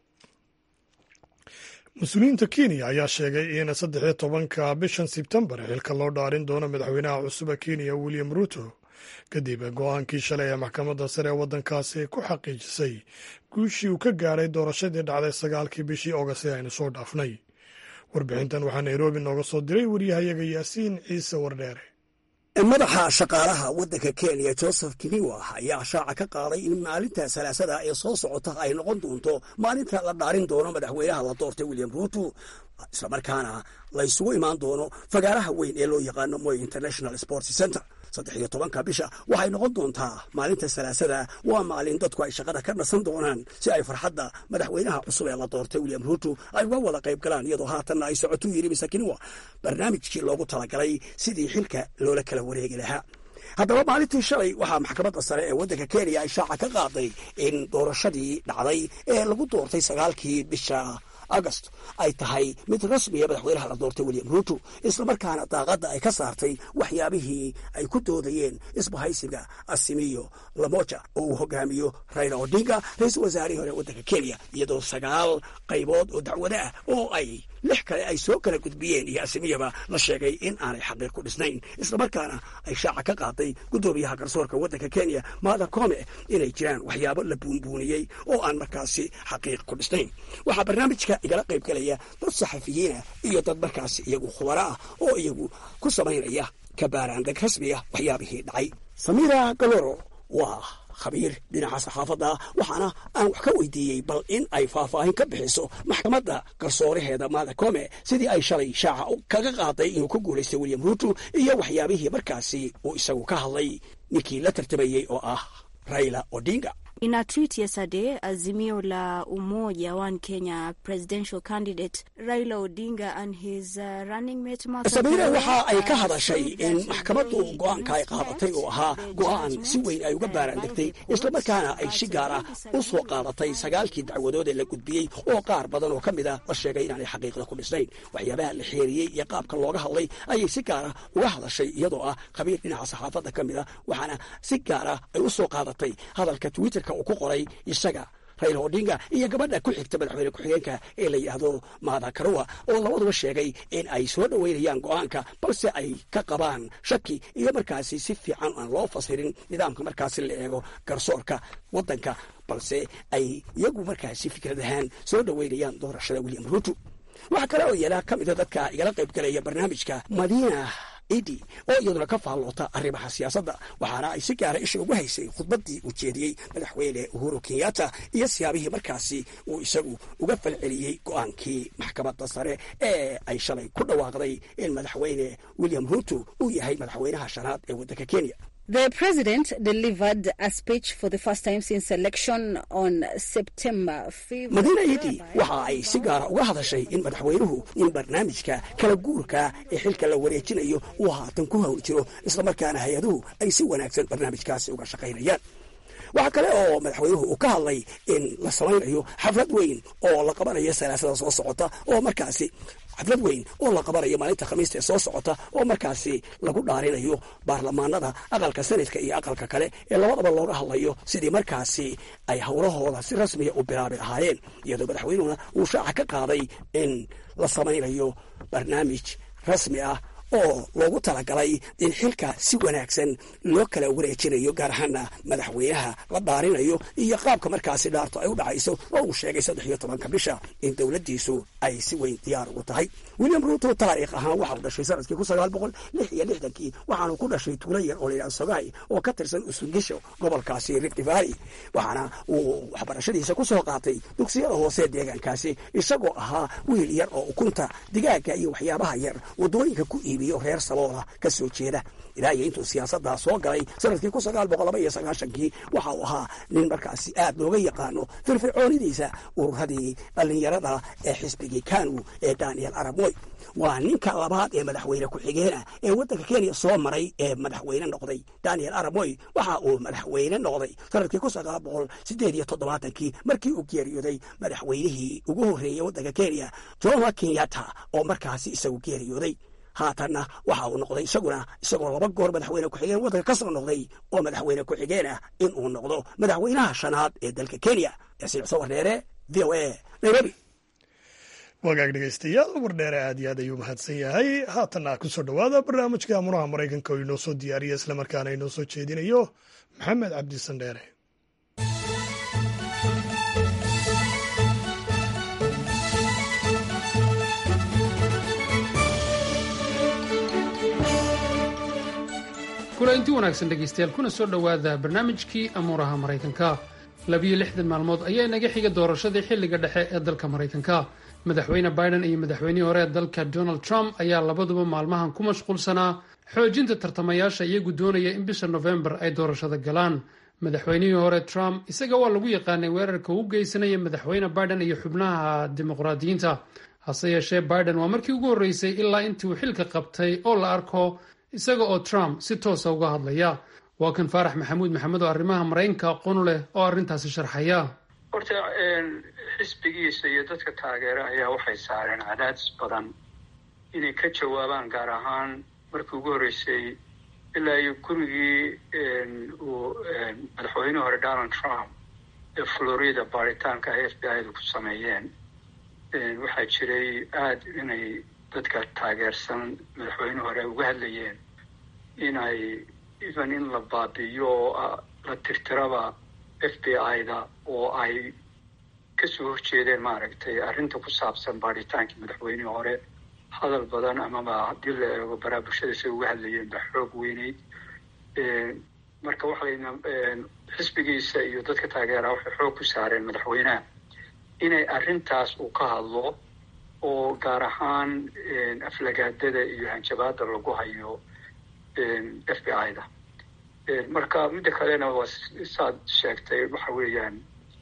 mas-uuliyiinta kenya ayaa sheegay in saddex iyo tobanka bishan sebtembar xilka loo dhaarin doono madaxweynaha cusuba kenya william ruto kadib go-aankii shalay ee maxkamadda sare ee waddankaasi ku xaqiijisay guushii uu ka gaadhay doorashadii dhacday sagaalkii bishii oogast ee aynu soo dhaafnay warbixintan waxaa nairobi nooga soo diray waryahayaga yaasiin ciise wardheere madaxa shaqaalaha waddanka kenya joseph kiniwa ayaa shaaca ka qaaday in maalinta salaasada ee soo socota ay noqon doonto maalinta la dhaarin doono madaxweynaha la doortay william ruto islamarkaana la ysugu imaan doono fagaaraha weyn ee loo yaqaano moy international sports center saddex iyo tobanka bisha waxay noqon doontaa maalinta salaasada waa maalin dadku ay shaqada ka nasan doonaan si ay farxadda madaxweynaha cusub ee la doortay william ruto ay uga wada qayb galaan iyadoo haatanna ay socotu yiri masakiniwa barnaamijkii loogu talagalay sidii xilka loola kala wareegi lahaa haddaba maalintii shalay waxaa maxkamadda sare ee waddanka kenya ay shaaca ka qaaday in doorashadii dhacday ee lagu doortay sagaalkii bisha agost ay tahay mid rasmiya madaxweynaha la doortay william ruto islamarkaana daaqadda ay ka saartay waxyaabihii ay ku doodayeen isbahaysiga asimiyo lamoja oo uu hogaamiyo raila odinga ra-iisul wasaarihii hore waddanka kenya iyadoo sagaal qaybood oo dacwado ah oo ay lix kale ay soo kala gudbiyeen iyo asimiyaba la sheegay in aanay xaqiiq ku dhisnayn islamarkaana ay shaaca ka qaaday guddoomiyaha garsoorka waddanka kenya maada kome inay jiraan waxyaabo la buunbuuniyey oo aan markaasi xaqiiq ku dhisnayn waxaa barnaamijka igala qayb galaya dad saxafiyiina iyo dad markaasi iyagu khubaro ah oo iyagu ku samaynaya kabaaraandeg rasmiya waxyaabihii dhacay samira galoro waa khabiir dhinaca saxaafadda waxaana aan wax ka weydiiyey bal in ay faahfaahin ka bixiso maxkamadda garsooraheeda maada kome sidii ay shalay shaaca kaga qaaday inuu ku guulaystay william ruto iyo waxyaabihii markaasi uu isagu ka hadlay ninkii la tartamayey oo ah raila odinga In a tweet yesterday, Azimio la Umoja One Kenya presidential candidate Raila Odinga and his uh, running mate Martha sabiire waxa ay ka uh, hadashay said in that maxkamaddu they go-aanka ay qaadatay oo ahaa go-aan si weyn ay uga baaraandegtay islamarkaana ay si gaar ah u soo qaadatay sagaalkii dacwadood ee la gudbiyey oo qaar badan oo ka mid ah la sheegay inaanay xaqiiqda ku dhisnayn waxyaabaha la xeeriyey iyo qaabka looga hadlay ayay si gaar ah uga hadashay iyadoo ah khabiir dhinaca saxaafadda ka mid ah waxaana si gaar ah ay u soo qaadatay hadalka twitterka uu ku qoray isaga raila odinga iyo gabadha ku xigta madaxweyne ku-xigeenka ee la yidhaahdo maada karuwa oo labaduba sheegay in ay soo dhoweynayaan go-aanka balse ay ka qabaan shaki iyo markaasi si fiican aan loo fasirin nidaamka markaasi la eego garsoorka waddanka balse ay iyagu markaasi fikrad ahaan soo dhoweynayaan doorashada william ruto waxaa kale oo yeela ka mida dadka igala qayb galaya barnaamijka madiina idi oo iyaduna ka faalloota arrimaha siyaasadda waxaana ay si gaara isha ugu haysay khudbaddii uu jeediyey madaxweyne uhuru kenyatta iyo siyaabihii markaasi uu isagu uga falceliyey go-aankii maxkamadda sare ee ay shalay ku dhawaaqday in madaxweyne william ruto uu yahay madaxweynaha shanaad ee waddanka kenya The president delivered a speech for the first time since election on September 5th. madiina iti waxa ay si gaara uga hadashay in madaxweynuhu in barnaamijka kala guurka ee xilka la wareejinayo uu haatan ku hawl jiro islamarkaana hay-aduhu ay si wanaagsan barnaamijkaasi uga shaqaynayaan waxaa kale oo madaxweynuhu uu ka hadlay in la samaynayo xaflad weyn oo la qabanayo salaasada soo socota oo markaasi xaflad weyn oo la qabanayo maalinta khamiista ee soo socota oo markaasi lagu dhaarinayo baarlamaanada aqalka sanadka iyo aqalka kale ee labadaba looga hadlayo sidii markaasi ay howlahooda si rasmiya u bilaabi lahaayeen iyadoo madaxweynuhuna uu shaaca ka qaaday in la samaynayo barnaamij rasmi ah oo loogu talagalay in xilka si wanaagsan loo kala wareejinayo gaar ahaana madaxweynaha la dhaarinayo iyo qaabka markaasi dhaarto ay u dhacayso oo uu sheegay saddex iyo tobanka bisha in dowladdiisu ay si weyn diyaar ugu tahay william ruuto taariikh ahaan waxa uu dhashay sanadkii kun sagaal boqol lix iyo lixdankii waxaanu ku dhashay tuulo yar oo layidhaha sogay oo ka tirsan usugisho gobolkaasi rift valley waxaana uu waxbarashadiisa ku soo qaatay dugsiyada hoose deegaankaasi isagoo ahaa wiil yar oo ukunta digaaga iyo waxyaabaha yar waddooyinka ku iibiyo reer saboola ka soo jeeda ilaa iyo intuu siyaasaddaa soo galay sanadkii kun sagaal boqol laba iyo sagaashankii waxa uu ahaa nin markaasi aad looga yaqaano firfircoonidiisa ururadii dhallinyarada ee xisbigii kanu ee daniel aramoy waa ninka labaad ee madaxweyne ku-xigeena ee waddanka kenya soo maray ee madaxweyne noqday daniel aramoy waxa uu madaxweyne noqday sanadkii kun sagaal boqol sideed iyo toddobaatankii markii uu geeriyooday madaxweynihii ugu horreeyey waddanka kenya jomo kenyatta oo markaasi isagu geeriyooday haatanna waxa uu noqday isaguna isagoo laba goor madaxweyne ku-xigeen waddanka ka soo noqday oo madaxweyne ku-xigeen ah in uu noqdo madaxweynaha shanaad ee dalka kenya yasiicso warneere v o a nairobi wagaag dhegaystayaal wardheere aad iyo aad ayuu mahadsan yahay haatanna kusoo dhowaada barnaamijka amuraha maraykanka oo inoo soo diyaariya islamarkaana inoo soo jeedinayo maxamed cabdi sandheere kulainti wanaagsan dhegaystayaal kuna soo dhowaada barnaamijkii amuuraha maraykanka labiyo lixdan maalmood ayaa inaga xiga doorashadii xilliga dhexe ee dalka maraykanka madaxweyne biden iyo madaxweynihii hore ee dalka donald trump ayaa labaduba maalmahan ku mashquulsanaa xoojinta tartamayaasha iyagu doonaya in bisha nofembar ay doorashada galaan madaxweynihii hore trump isaga waa lagu yaqaanay weerarka uu geysanaya madaxweyne biden iyo xubnaha dimuqraadiyiinta hase yeeshee biden waa markii ugu horreysay ilaa intii uu xilka qabtay oo la arko isaga oo trump si toosa uga hadlaya waa kan faarax maxamuud maxamed oo arrimaha maraykanka aqoon leh oo arrintaasi sharxaya horta xisbigiisa iyo dadka taageera ayaa waxay saareen cadaadis badan inay ka jawaabaan gaar ahaan markii ugu horreysay ilaa iyo gurigii uu madaxweynihii hore donald trump ee florida baaritaanka ay f b i da ku sameeyeen waxaa jiray aada inay dadka taageersan madaxweyne hore uga hadlayeen inay even in la baabi'iyo oo la tirtiraba f b i da oo ay kasoo horjeedeen maaragtay arrinta ku saabsan baadhitaankii madaxweynihii hore hadal badan amaba haddii la eego baraa bulshada say uga hadlayeen ba xoog weyneyd marka waxayna xisbigiisa iyo dadka taageeraha waxay xoog ku saareen madaxweynaha inay arrintaas uu ka hadlo oo gaar ahaan aflagaadada iyo hanjabaada lagu hayo f b i da marka midda kalena waa saad sheegtay waxa weeyaan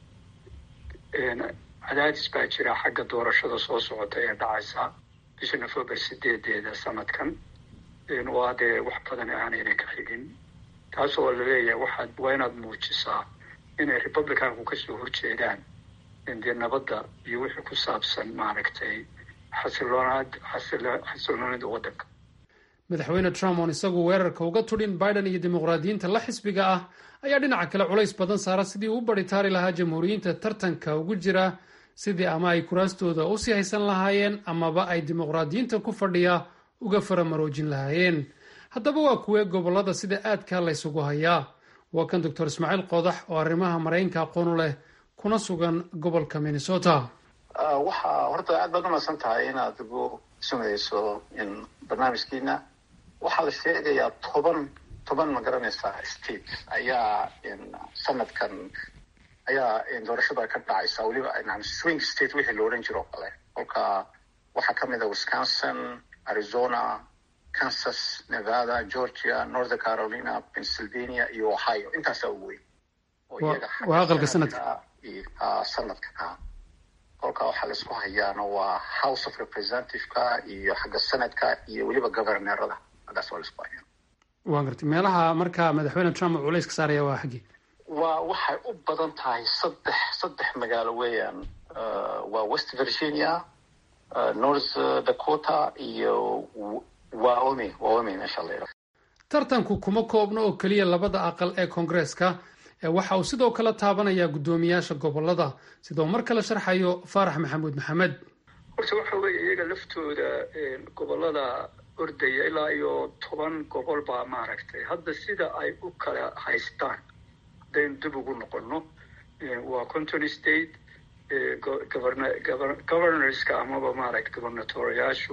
cadaadis baa jira xagga doorashada soo socota ee dhacaysa bisha november sideedeeda sanadkan waa dee wax badan aanayna ka xigin taas oo laleeyahay waxaad waa inaad muujisaa inay republicanku kasoo horjeedaan dee nabadda iyo wixii ku saabsan maaragtay xasiloonaad xasiloonida waddanka madaxweyne trump oon isagu weerarka uga tudhin biden iyo dimuqraadiyiinta la xisbiga ah ayaa dhinaca kale culays badan saara sidii uu baritaari lahaa jamhuuriyiinta tartanka ugu jira sidii ama ay kuraastooda usii haysan lahaayeen amaba ay dimuqraadiyiinta ku fadhiya uga faramaroojin lahaayeen haddaba waa kuwee gobollada sida aadkaa laysugu hayaa waa kan doctor ismaaciil qodax oo arrimaha maraykanka aqoonu leh kuna sugan gobolka minnesota waxaa horta aad baad umadsan tahay inaad ugu sumeyso barnaamijkiina waxaa la sheegayaa toban toban ma garanaysaa state ayaa sanadkan ayaa doorashada ka dhacaysa weliba swing state wixii la odhan jiro o kale kolka waxaa kamid a wisconsin arizona kansas nevada georgia north carolina pennsylvania iyo ohio intaasaa ugu weyn waa aqalka sanadka sanadka ka kolkaa waxaa laisku hayaana waa house of representativeka iyo xagga senadka iyo weliba governorada haggaas waa laisku hayaa waa gartay meelaha marka madaxweyne trump uu culayska saaraya waa xaggii waa waxay u badan tahay saddex saddex magaalo weeyaan waa west virginia north dakota iyo wyoming wyoming meesha la yidhaha tartanku kuma koobno oo keliya labada aqal ee koongareeska ee waxa uu sidoo kale taabanayaa guddoomiyaasha gobolada sidoo mar kale sharxayo faarax maxamuud maxamed horta waxa weeye iyaga laftooda gobolada ordaya ilaa iyo toban gobol baa maaragtay hadda sida ay u kala haystaan haddaynu dib ugu noqono waa conton state governorska amaba maaragta governatoriyaashu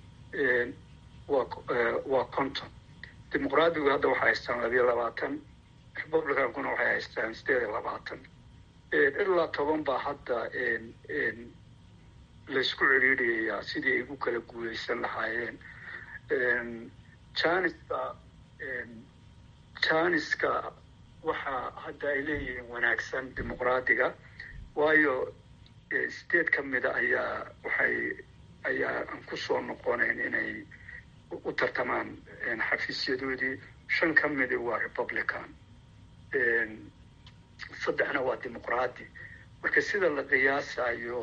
waa conton dimuqraadigu hadda waxay haystaan labiyo labaatan republicankuna waxay haystaan sideed iyo labaatan ilaa toban baa hadda laysku ciriiriyayaa sidii ay ugu kala guuleysan lahaayeen janiska janiska waxaa hadda ay leeyihiin wanaagsan dimuqraadiga waayo sideed ka mida ayaa waxay ayaa aan kusoo noqonayn inay u tartamaan xafiisyadoodii shan ka midi waa republican saddexna waa dimuqraadi marka sida la qiyaasayo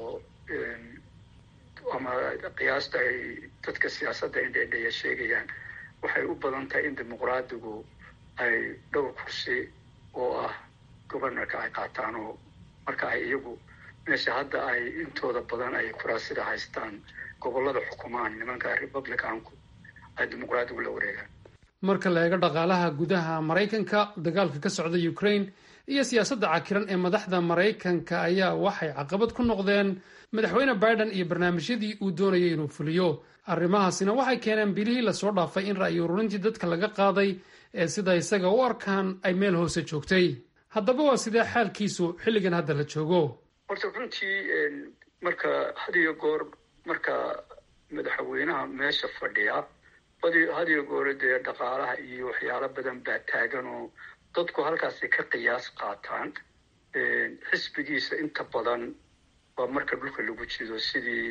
ama qiyaasta ay dadka siyaasadda indheendheya sheegayaan waxay u badan tahay in dimuqraadigu ay dhowr kursi oo ah governorka ay qaataan oo marka ay iyagu meesha hadda ay intooda badan ay kuraasida haystaan gobolada xukumaan nimanka republicanku ay dimuqraadigu la wareegaan marka la eego dhaqaalaha gudaha maraykanka dagaalka ka socda ukraine iyo siyaasadda cakiran ee madaxda maraykanka ayaa waxay caqabad ku noqdeen madaxweyne biden iyo barnaamijyadii uu doonayay inuu fuliyo arrimahaasina waxay keeneen bilihii lasoo dhaafay in ra'yi ururintii dadka laga qaaday ee sida isaga u arkaan ay meel hoose joogtay haddaba waa sidee xaalkiisu xilligan hadda la joogo horta runtii marka had iyo goor marka madaxweynaha meesha fadhiya had iyo goor dee dhaqaalaha iyo waxyaalo badan baa taagan oo dadku halkaasi ka qiyaas qaataan xisbigiisa inta badan waa marka dhulka lagu jido sidii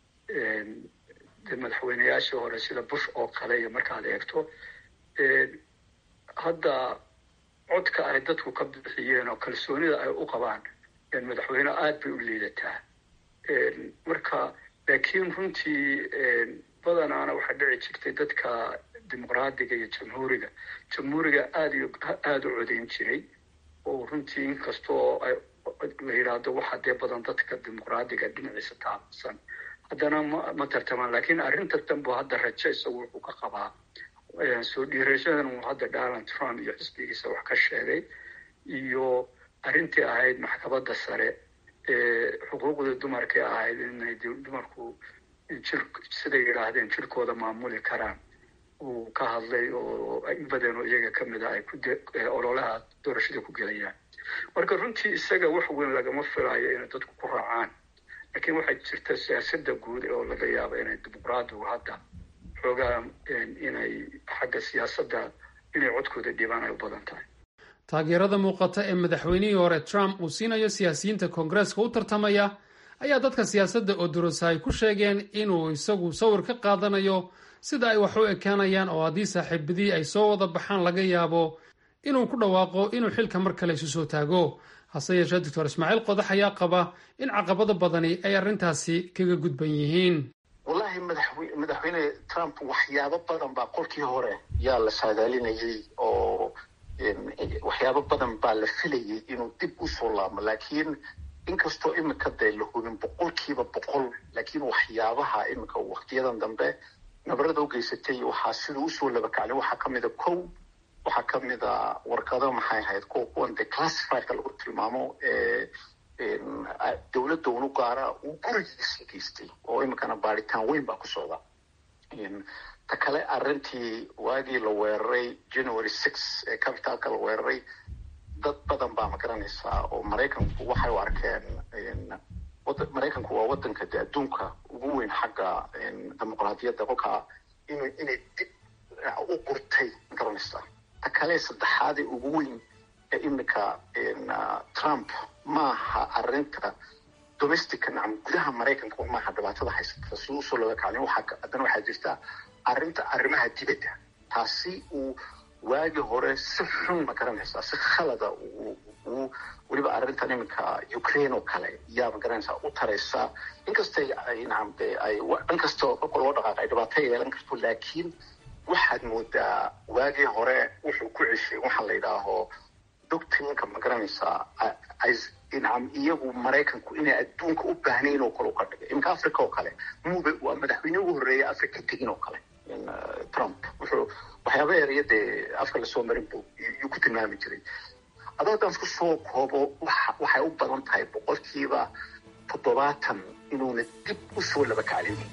de madaxweyneyaashii hore sida bush oo kale iyo markaad eegto hadda codka ay dadku ka bixiyeen oo kalsoonida ay u qabaan madaxweyne aada bay u liidataa marka laakiin runtii badanaana waxaa dhici jirtay dadka dimuqraadiga iyo jamhuuriga jamhuuriga aada iyo aada u codayn jiray oo runtii inkastoo la yidhaahdo waxa dee badan dadka dimuqraadiga dhinaciisa taabsan haddana ma ma tartamaan laakiin arrinta danbu hadda rajo isagu wuxuu ka qabaa soo dhiirashadan uu hadda donald trump iyo xisbigiisa wax ka sheegay iyo arrintii ahayd maxkamadda sare ee xuquuqda dumarkii ahayd inay dumarku jir siday yidhaahdeen jirkooda maamuli karaan uu ka hadlay oo in badan oo iyaga ka mid a ay ku ololaha doorashada ku gelayaan marka runtii isaga wax weyn lagama filayo inay dadku ku raacaan laakiin waxaa jirta siyaasadda guud oo laga yaabo inay dimuqraadigu hadda xoogaa inay xagga siyaasadda inay codkooda dhibaan ay u badan tahay taageerada muuqata ee madaxweynihii hore trump uu siinayo siyaasiyiinta koongareeska u tartamaya ayaa dadka siyaasadda oo durasa ay ku sheegeen inuu isagu sawir ka qaadanayo sida ay wax u ekaanayaan oo haddii saaxiibadii ay soo wada baxaan laga yaabo inuu ku dhawaaqo inuu xilka mar kale isu soo taago hase yeeshee doctor ismaaciil qodax ayaa qaba in caqabado badani ay arrintaasi kaga gudban yihiin wallahi madaxweyne trump waxyaabo badan baa qolkii hore yaa la saadaalinayay oo waxyaabo badan baa la filayay inuu dib usoo laabmo laakiin inkastoo imika dee la hubin boqolkiiba boqol laakiin waxyaabaha imika waktiyadan dambe nabarada u geysatay waxaa sida usoo labakaclay waxaa kamida kow waxaa kamida warqado maxay ahayd kuwa kuwan de classifiedka lagu tilmaamo dowladda unu gaara uu gurigiisa geystay oo imikana baaritaan weyn baa ku socda ta kale arrintii waagii la weeraray january six ee capitalka la weeraray dad badan baa magaranaysaa oo maraykanku waxay u arkeen maraykanku waa wadanka de adduunka ugu weyn xagga dimuqraadiyadda kolkaa in inay dib u qurtay garanaysaa ta kale saddexaadee ugu weyn ee iminka trump maaha arinta domestica nacam gudaha maraykanka maaha dhibaatada haysata si usoo looga kaclin waxaa haddana waxaa jirta arrinta arrimaha dibadda taasi uu waagii hore si xun ma garanaysaa si khalada uu weliba arrintan iminka ukraine oo kale yaa ma garanaysaa u taraysaa inkastay ay nacam de ay inkastoo dhulka loo dhaqaaqa ay dhibaato yeelan karto laakiin waxaad moodaa waagii hore wuxuu ku ceshay waxaa la yidhaaho doctrinka ma garanaysaa nacam iyagu maraykanku inay adduunka u baahnayn oo kale u ka dhigay iminka africa oo kale mube waa madaxweyne ugu horreeya africa tegin oo kale trump wuxuu waxyaaba eraya dee afka lasoo marin bu yuu ku tilmaami jiray adoo haddaan isku soo koobo waxay u badan tahay boqolkiiba toddobaatan inuuna dib u soo laba kaclinin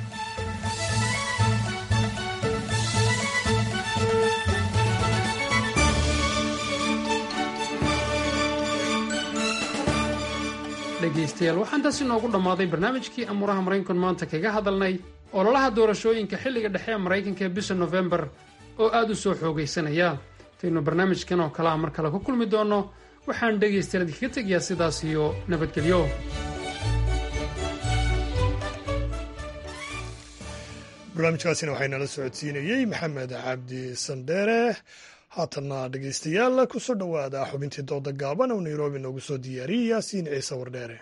dhegaystayaal waxaan taasi noogu dhammaaday barnaamijkii amuuraha maraykanku maanta kaga hadalnay ololaha doorashooyinka xilliga dhexe ee maraykanka ee bisha nofembar oo aad u soo xoogaysanaya intaynu barnaamijkan oo kale a mar kale ku kulmi doonno waxaan dhegaystayaal idinkaga tegayaa sidaas iyo nabadgelyo barnaamijkaasina waxaynala socodsiinayey maxamed cabdi sandheere haatanna dhegaystayaal kusoo dhowaada xubintii dooda gaaban oo nairobi noogu soo diyaariyey yaasiin ciise wardheere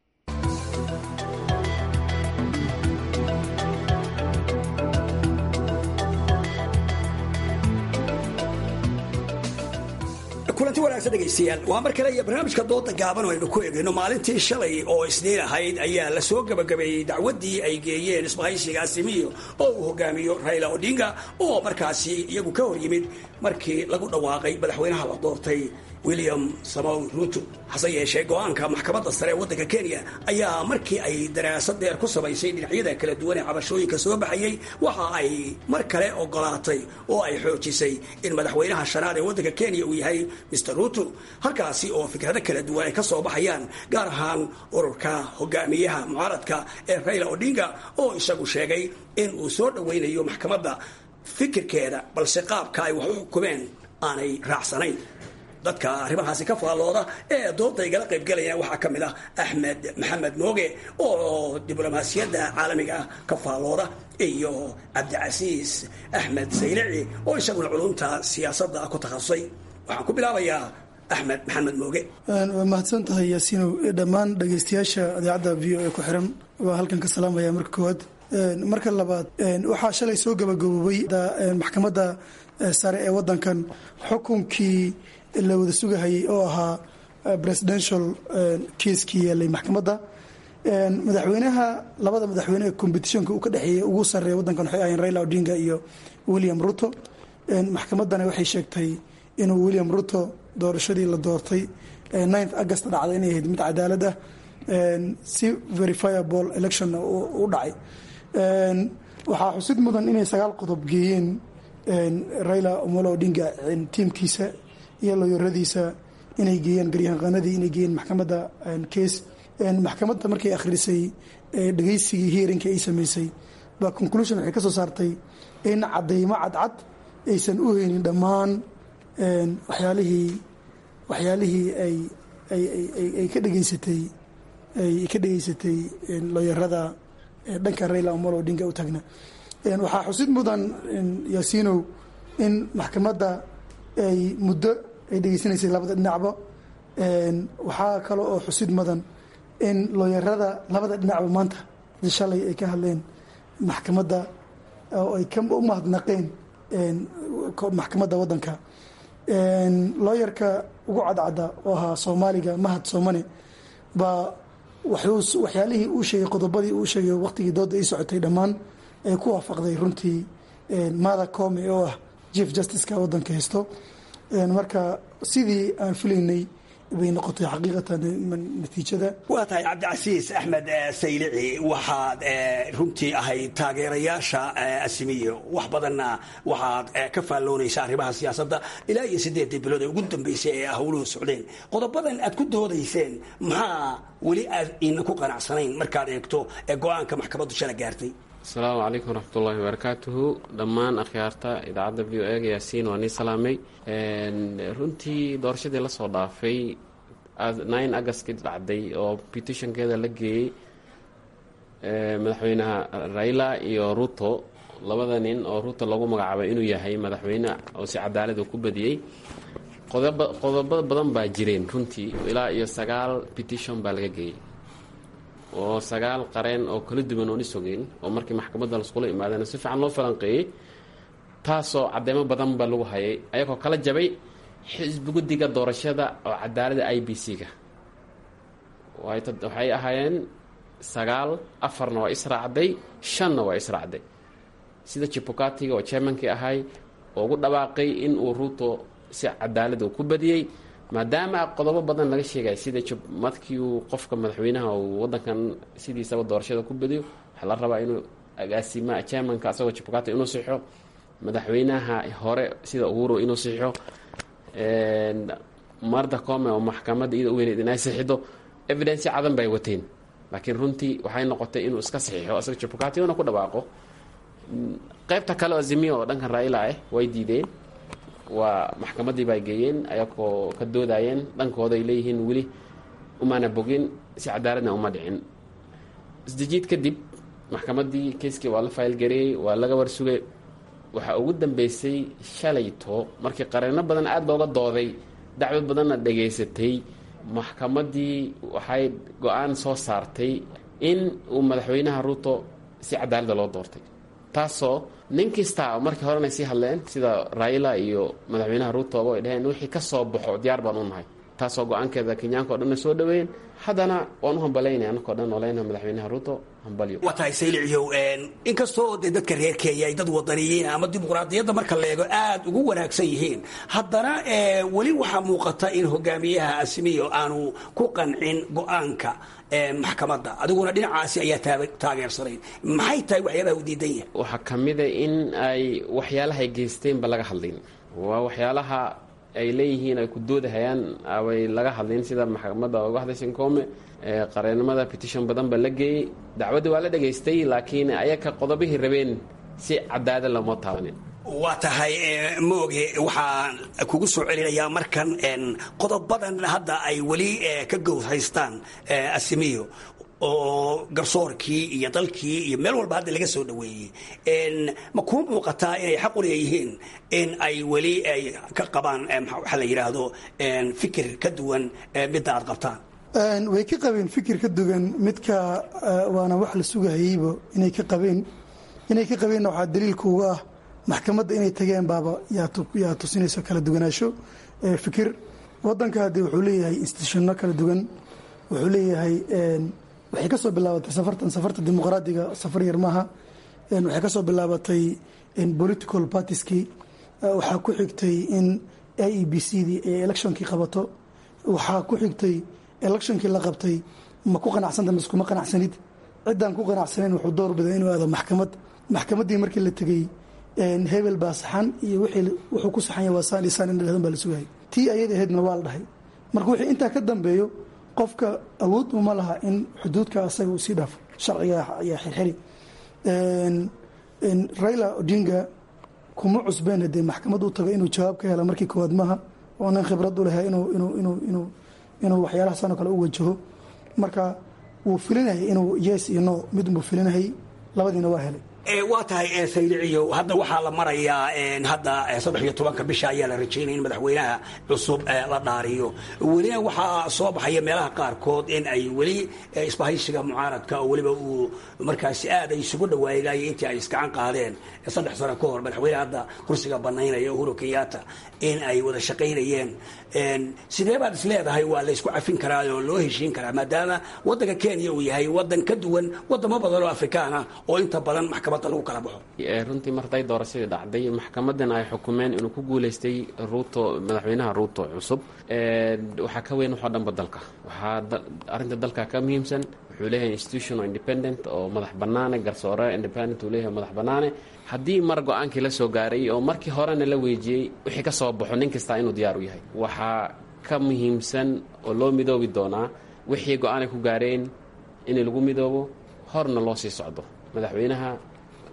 kulanti wanaagsan dhegaystayaal waa mar kale iyo barnaamijka dooda gaaban oo aynu ku eegayno maalintii shalay oo isniin ahayd ayaa la soo gabagabeeyey dacwaddii ay geeyeen isbahaysiga asimiyo oo uu hogaamiyo raila odinga oo markaasi iyagu ka hor yimid markii lagu dhawaaqay madaxweynaha la doortay william samow ruto hase yeeshee go-aanka maxkamadda sare ee waddanka kenya ayaa markii ay daraasad dheer ku samaysay dhinacyada kala duwan ee cabashooyinka soo baxayey waxa ay mar kale ogolaatay oo ay xoojisay in madaxweynaha shanaad ee waddanka kenya uu yahay mr ruto halkaasi oo fikrado kala duwan ay ka soo baxayaan gaar ahaan ururka hogaamiyaha mucaaradka ee raila odinga oo isagu sheegay in uu soo dhoweynayo maxkamadda fikirkeeda balse qaabka ay wax u xukumeen aanay raacsanayn dadka arrimahaasi ka faallooda ee dooda igala qaybgalayana waxaa ka mid ah axmed maxamed mooge oo diblomaasiyadda caalamiga ah ka faallooda iyo cabdicasiis axmed saylici oo isaguna culumta siyaasadda ku takhasusay waxaan ku bilaabayaa axmed maxamed mooge waa mahadsan tahay yaasiinow dhammaan dhagaystayaasha idaacadda v o e ku xiran waa halkan ka salaamaya marka koowaad marka labaad waxaa shalay soo gabagaboobay maxkamadda sare ee wadankan xukunkii la wada sugahayay oo ahaa presidential kiiskii yeelay maxkamadda madaxweynaha labada madaxweyne ee competitionka uu ka dhexeeyey ugu sareeya wadankan waxay ahayn raila odinga iyo william ruto maxkamaddana waxay sheegtay inuu william ruto doorashadii la doortay ninth august dhacday inay ahayd mid cadaalad ah si verifiable election u dhacay waxaa xusid mudan inay sagaal qodob geeyeen raila omolo odinga tiimkiisa iyo looyaradiisa inay geeyeen garyaqaanadii inay geeyeen maxkamadda case maxkamadda markay akhrisay dhegeysigii hearinka ay sameysay baa conclusion waxay ka soo saartay in cadeymo cadcad aysan u heynin dhammaan waxyaalihii waxyaalihii ay ay ka dhegeysatay ay ka dhegeysatay looyarada dhanka raila omolo odinga u tagna waxaa xusid mudan yaasiinow in maxkamadda ay muddo ay dhegeysanaysay labada dhinacba waxaa kale oo xusid mudan in looyarada labada dhinacba maanta shalay ay ka hadleen maxkamadda oo ay u mahadnaqeen maxkamadda waddanka looyarka ugu cadcadda oo ahaa soomaaliga mahad soomane baa waxyaalihii uu sheegay qodobadii uu sheegay waqtigii dooda ay socotay dhammaan ay ku waafaqday runtii mada come oo ah chief justiceka waddanka haysto marka sidii aan filaynay bay noqotay xaqiiqatan natiijada waa tahay cabdicasiis axmed saylici waxaad runtii ahayd taageerayaasha asimiyo wax badanna waxaad ka faalloonaysa arrimaha siyaasadda ilaa iyo siddeedii bilood ee ugu dambeysay ee howluhu socdeen qodobadan aad ku doodayseen maxaa weli aad ina ku qanacsanayn markaad eegto ee go-aanka maxkamaddu shala gaartay asalaamu calaykum waraxmatullaahi wabarakaatuhu dhammaan akhyaarta idaacadda v o ega yaasiin waa nii salaamay runtii doorashadii lasoo dhaafay nine agustkii dhacday oo petitionkeeda la geeyey madaxweynaha raila iyo ruto labada nin oo ruto lagu magacaabay inuu yahay madaxweyne oo si cadaalada ku badiyey qodoba qodobo badan baa jireen runtii ilaa iyo sagaal petition baa laga geeyey oo sagaal qareen oo kala duwan oon isogeen oo markii maxkamadda laskula imaadeen si fiican loo falanqeeyey taasoo cadeymo badan ba lagu hayay ayagoo kala jabay xisbi guddiga doorashada oo cadaalada i b c-ga waxay ahaayeen sagaal afarna waa israacday shanna waa israacday sida jibukatiga oo jermankii ahay oo ugu dhawaaqay in uu ruuto si cadaalad uu ku badiyey maadaama qodobo badan laga sheegay sida markii uu qofka madaxweynaha uu wadankan sidiisaba doorashada ku badiyo waxaa la rabaa inuu agaasima jermanka asagoo jibukati inuu sixo madaxweynaha hore sida uhuru inuu sixo marda come oo maxkamadda iyada u weyneyd inay sixido evidence cadan bay wateen laakiin runtii waxay noqotay inuu iska saxiixo asaga jibukati una ku dhawaaqo qaybta kale oo azimiya oo dhankan raila ah way diideen waa maxkamaddii bay geeyeen ayagoo ka doodayeen dhankooda ay leeyihiin weli umana bogin si cadaaladna uma dhicin isdejiid kadib maxkamaddii keiskii waa la faylgareeyey waa laga warsugay waxaa ugu dambeysay shalayto markii qareeno badan aada looga dooday dacwad badanna dhegaysatay maxkamaddii waxay go-aan soo saartay in uu madaxweynaha ruuto si cadaalada loo doortay taasoo nin kasta markii horena sii hadleen sida raila iyo madaxweynaha ruutoba ay dhaheen wixii ka soo baxo diyaar baan u nahay taasoo go-aankeeda kenyaanka o dhan soo dhaweeyeen haddana waan u hambalaynay anakao dhan oleyna madaxweynaha ruuto hambalyo waa tahay saylicio inkastoo dee dadka reer kenya ay dad wadaniyiin ama dimuqraadiyadda marka la eego aada ugu wanaagsan yihiin haddana weli waxaa muuqata in hogaamiyaha asimiyo aanu ku qancin go-aanka maxkamadda adiguna dhinacaasi ayaa taageersanayd maxay tahay waxyaabaha u diidan yahay waxaa ka mida in ay waxyaalaha ay geysteenba laga hadlin waa waxyaalaha ay leeyihiin ay ku doodahayaan abay laga hadlin sida maxkamadda uga hadlaysan koome qareenimada petition badan ba la geeyey dacwaddii waa la dhegaystay laakiin ayaka qodobihii rabeen si cadaada lama taabanin waa tahay mooge waxaan kugu soo celinayaa markan qodobadan hadda ay weli ka gowd haystaan asimiyo oo garsoorkii iyo dalkii iyo meel walba hadda laga soo dhaweeyey ma kuu muuqataa inay xaq u leeyihiin in ay weli ay ka qabaan waxaa la yidhaahdo fikir ka duwan midda aad qabtaan way ka qabeen fikir ka duwan midka waana wax la sugahayeyba inay ka qabeen inay ka qabeenna waxaa daliilka uga ah maxkamadda inay tageen baaba yaa tusinayso kala duwanaansho fikir wadanka haddee wuxuu leeyahay institutionno kala duwan wuxuu leeyahay waxay ka soo bilaabatay safartan safarta dimuqraadiga safar yar maaha waxay ka soo bilaabatay political partieskii waxaa ku xigtay in i e b c dii ay electionkii qabato waxaa ku xigtay electionkii la qabtay ma ku qanacsanta mise kuma qanacsanid ciddaan ku qanacsanayn wuxuu door biday inuu aado maxkamad maxkamaddii markii la tegey hebel baa saxan iyo wuxuu ku saxan yahay waa saan iyo saan in dhahdan baa la sugayay tii ayada ahaydna waa la dhahay marka wixii intaa ka dambeeyo qofka awood uma laha in xuduudka asaga uu sii dhaafo sharciga ayaa xirxiri raila odinga kuma cusbeen hadee maxkamad u tago inuu jawaab ka hela markii koowaad maaha oo nin khibrad u lahaa inuu inuu inuu inuu inuu waxyaalaha sanoo kale u wajaho marka wuu filinayay inuu yes iyo no mid unbuu filinayay labadiina waa helay waa tahay sayliciyo hadda waxaa la marayaa hadda saddex iyo tobanka bisha ayaa la rajaynaya in madaxweynaha cusub la dhaariyo welina waxaa soo baxaya meelaha qaarkood in ay weli isbahaysiga mucaaradka oo weliba uu markaasi aad ay isugu dhawaayay intii ay iskacan qaadeen saddex sano ka hor madaxweyne hadda kursiga banaynaya uhuru kenyatta in ay wada shaqaynayeen sidee baad is leedahay waa la isku cafin karaa oo loo heshiin karaa maadaama wadanka kenya uu yahay wadan ka duwan wadamo badan oo afrikaan ah oo inta badan maxkamadda lagu kala baxo runtii marday doorashadii dhacday maxkamadan ay xukumeen inuu ku guuleystay ruuto madaxweynaha ruuto cusub waxaa ka weyn waxoo dhanba dalka waxaa arrinta dalka ka muhiimsan wuxuu leeyahay institution oo independent oo madax bannaane garsoore independent uu leeyahay madax bannaane haddii mar go-aankii la soo gaaray oo markii horena la weejiyey wixii ka soo baxo nin kastaa inuu diyaar u yahay waxaa ka muhiimsan oo loo midoobi doonaa wixii go-aanay ku gaareen in lagu midoobo horna loo sii socdo madaxweynaha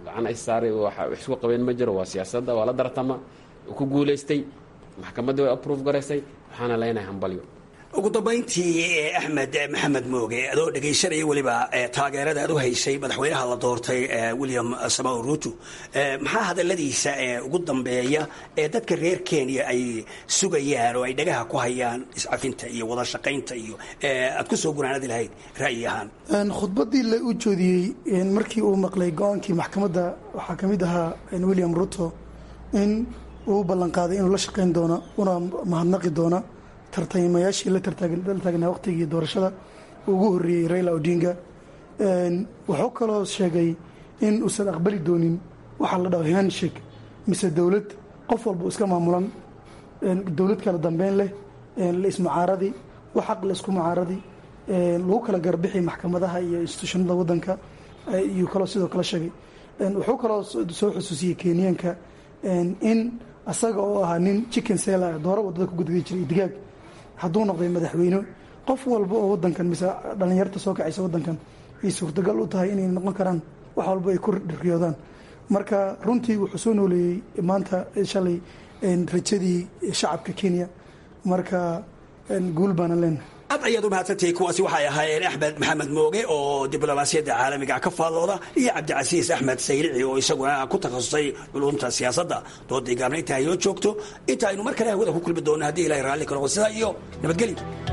gacan is saaray wax isku qabeen ma jiro waa siyaasadda waa la dartama ku guulaystay maxkamadda way aprove garaysay waxaana leenahay hambalyo ugu dambayntii axmed maxamed mooge adoo dhegaysanaya weliba taageerada aad u haysay madaxweynaha la doortay william samao ruto maxaa hadaladiisa ugu dambeeya ee dadka reer kenya ay sugayaan oo ay dhagaha ku hayaan iscafinta iyo wada shaqaynta iyo aad ku soo gunaanadi lahayd ra'yi ahaan khudbadii la u joodiyey markii uu maqlay go-aankii maxkamadda waxaa ka mid ahaa william ruto in uu ballanqaaday inuu la shaqayn doono una mahadnaqi doona tartamayaashii la taagnaa waqtigii doorashada ugu horreeyey raila odinga wuxuu kaloo sheegay in uusan aqbali doonin waxaa la dhaho handshake mise dowlad qof walba iska maamulan dowlad kala dambeyn leh la ismucaaradi wax xaq la isku mucaaradi lagu kala garbixi maxkamadaha iyo institutionada wadanka iyuu kaloo sidoo kale sheegay wuxuu kaloo soo xusuusiyey kenyaanka in asaga oo ahaa nin chicken sela dooro wadada ku gudgay jiray digaag hadduu noqday madaxweyne qof walba oo wadankan mise dhallinyarta soo kacaysa wadankan ay suurtagal u tahay inay noqon karaan wax walba ay ku riyoodaan marka runtii wuxuu soo nooleeyey maanta shalay rajadii shacabka kenya marka guul baana leenahay aad ayaad u mahadsantihiin kuwaasi waxay ahaayeen axmed maxamed mooge oo diblomaasiyadda caalamiga ka faallooda iyo cabdicasiis axmed sayrici oo isaguna ku takhasusay culumta siyaasadda doodii gaabna inta haynoo joogto inta aynu mar kale hawada ku kulmi doonno haddii ilahay raalli ka noqo sidaa iyo nabadgelyo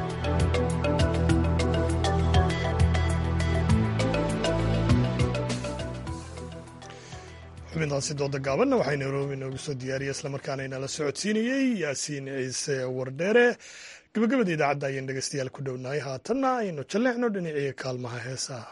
xubintaasi dooda gaabanna waxay nairobi noogu soo diyaariyey islamarkaana inala socodsiinayey yaasiin ciise wardheere gabagabada idaacadda ayaan dhegeystayaal ku dhownahay haatanna aynu jalleecno dhinacii kaalmaha heesaha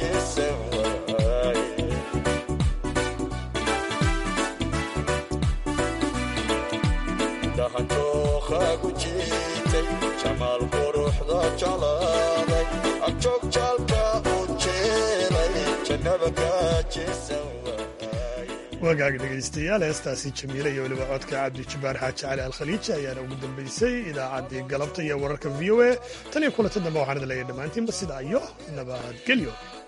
jeesan waaye dahantookhaagu jiitay jamaal quruxda jalaaday agjoog jaalka u jeelay jannaba kaa jeesan wagaag dhegaystayaal heestaasi jamiile iyo weliba codka cabdi jabbaar xaaji cali alkhaliiji ayaana ugu dambaysay idaacaddii galabta iyo wararka v o a tan iyo kulanta dambe waxaan idin leeyahay dhammaantiinba sidaa iyo nabadgelyo